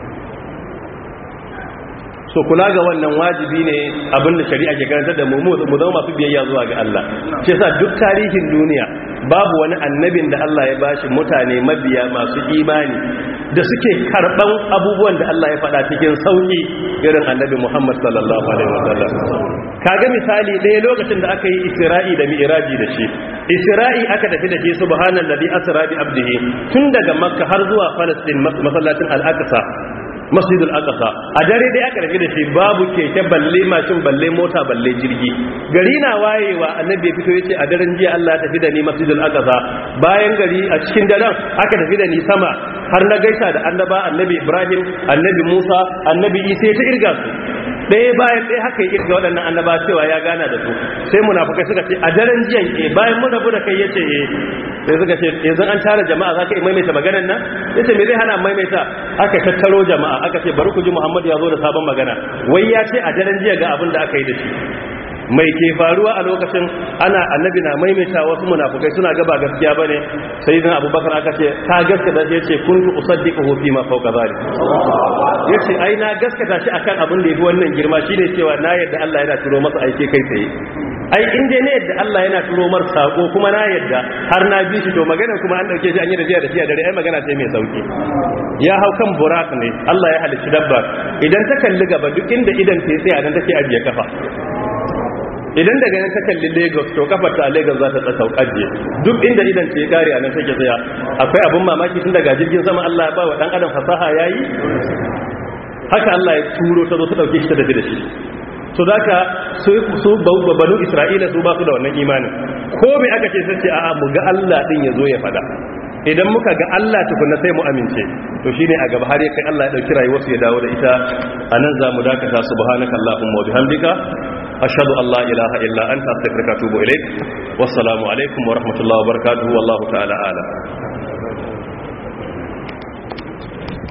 so kula ga wannan wajibi ne abinda shari'a ke karanta da mu mu zama masu biyayya zuwa ga Allah shi yasa duk tarihin duniya babu wani annabin da Allah ya bashi mutane mabiya masu imani da suke karban abubuwan da Allah ya faɗa cikin sauki irin annabi Muhammad sallallahu alaihi wasallam kaga misali ɗaya lokacin da aka yi Isra'i da Mi'raji da shi Isra'i aka tafi da shi subhanallazi asra bi abdihi tun daga Makka har zuwa Palestine masallacin Al-Aqsa masjidul aqsa a dare dai aka rafi da shi babu keke balle mashin balle mota balle jirgi gari na wayewa annabi ya fito yace a daren jiya Allah ya tafi da ni masjidul aqsa bayan gari a cikin daren aka tafi da ni sama har na gaisa da annaba annabi ibrahim annabi musa annabi isa ta irga su ɗaya bayan ɗaya haka ya irga waɗannan annaba cewa ya gana da su sai munafukai suka ce a daren jiyan eh bayan mun rabu da kai yace eh sai suka ce yanzu an tara jama'a za ka yi maimaita maganar nan yace me zai hana maimaita aka tattaro jama'a aka ce bari ku ji muhammadu ya zo da sabon magana wai ya ce a daren jiya ga abin da aka yi da shi mai ke faruwa a lokacin ana annabi na maimaita wasu munafukai suna gaba gaskiya bane sai dan abubakar aka ce ta gaskata shi yace kuntu usaddiquhu fi ma fawqa zalik yace ai na gaskata shi akan abin da yafi wannan girma shine cewa na yadda Allah yana turo masa aike kai tsaye ai in dai ne yadda Allah yana turo mar sako kuma na yadda har na bi shi to maganar kuma an dauke shi an yi da jiya da jiya dare ai magana ce mai sauki ya hau kan burak ne Allah ya halicci dabba idan ta kalli gaba duk inda idan ta tsaya nan take ajiye kafa idan daga nan ta kalli lagos to kafar ta a lagos za ta tsaka ajiye duk inda idan ta ya kare a nan take tsaya akwai abin mamaki tun daga jirgin sama Allah ya ba wa dan adam fasaha yayi haka Allah ya turo ta zo ta dauke shi ta dafi da shi so zaka su su banu isra'ila su ba su da wannan imanin ko me aka ce sai ce a'a mu ga Allah din ya zo ya fada idan muka ga Allah tukunna sai mu amince to shine a gaba har ya kai Allah ya dauki rayuwar su ya dawo da ita anan za mu dakata subhanakallahumma wa bihamdika ashhadu an la ilaha illa anta astaghfiruka wa atubu ilaik wassalamu alaikum wa rahmatullahi wa barakatuhu wallahu ta'ala a'lam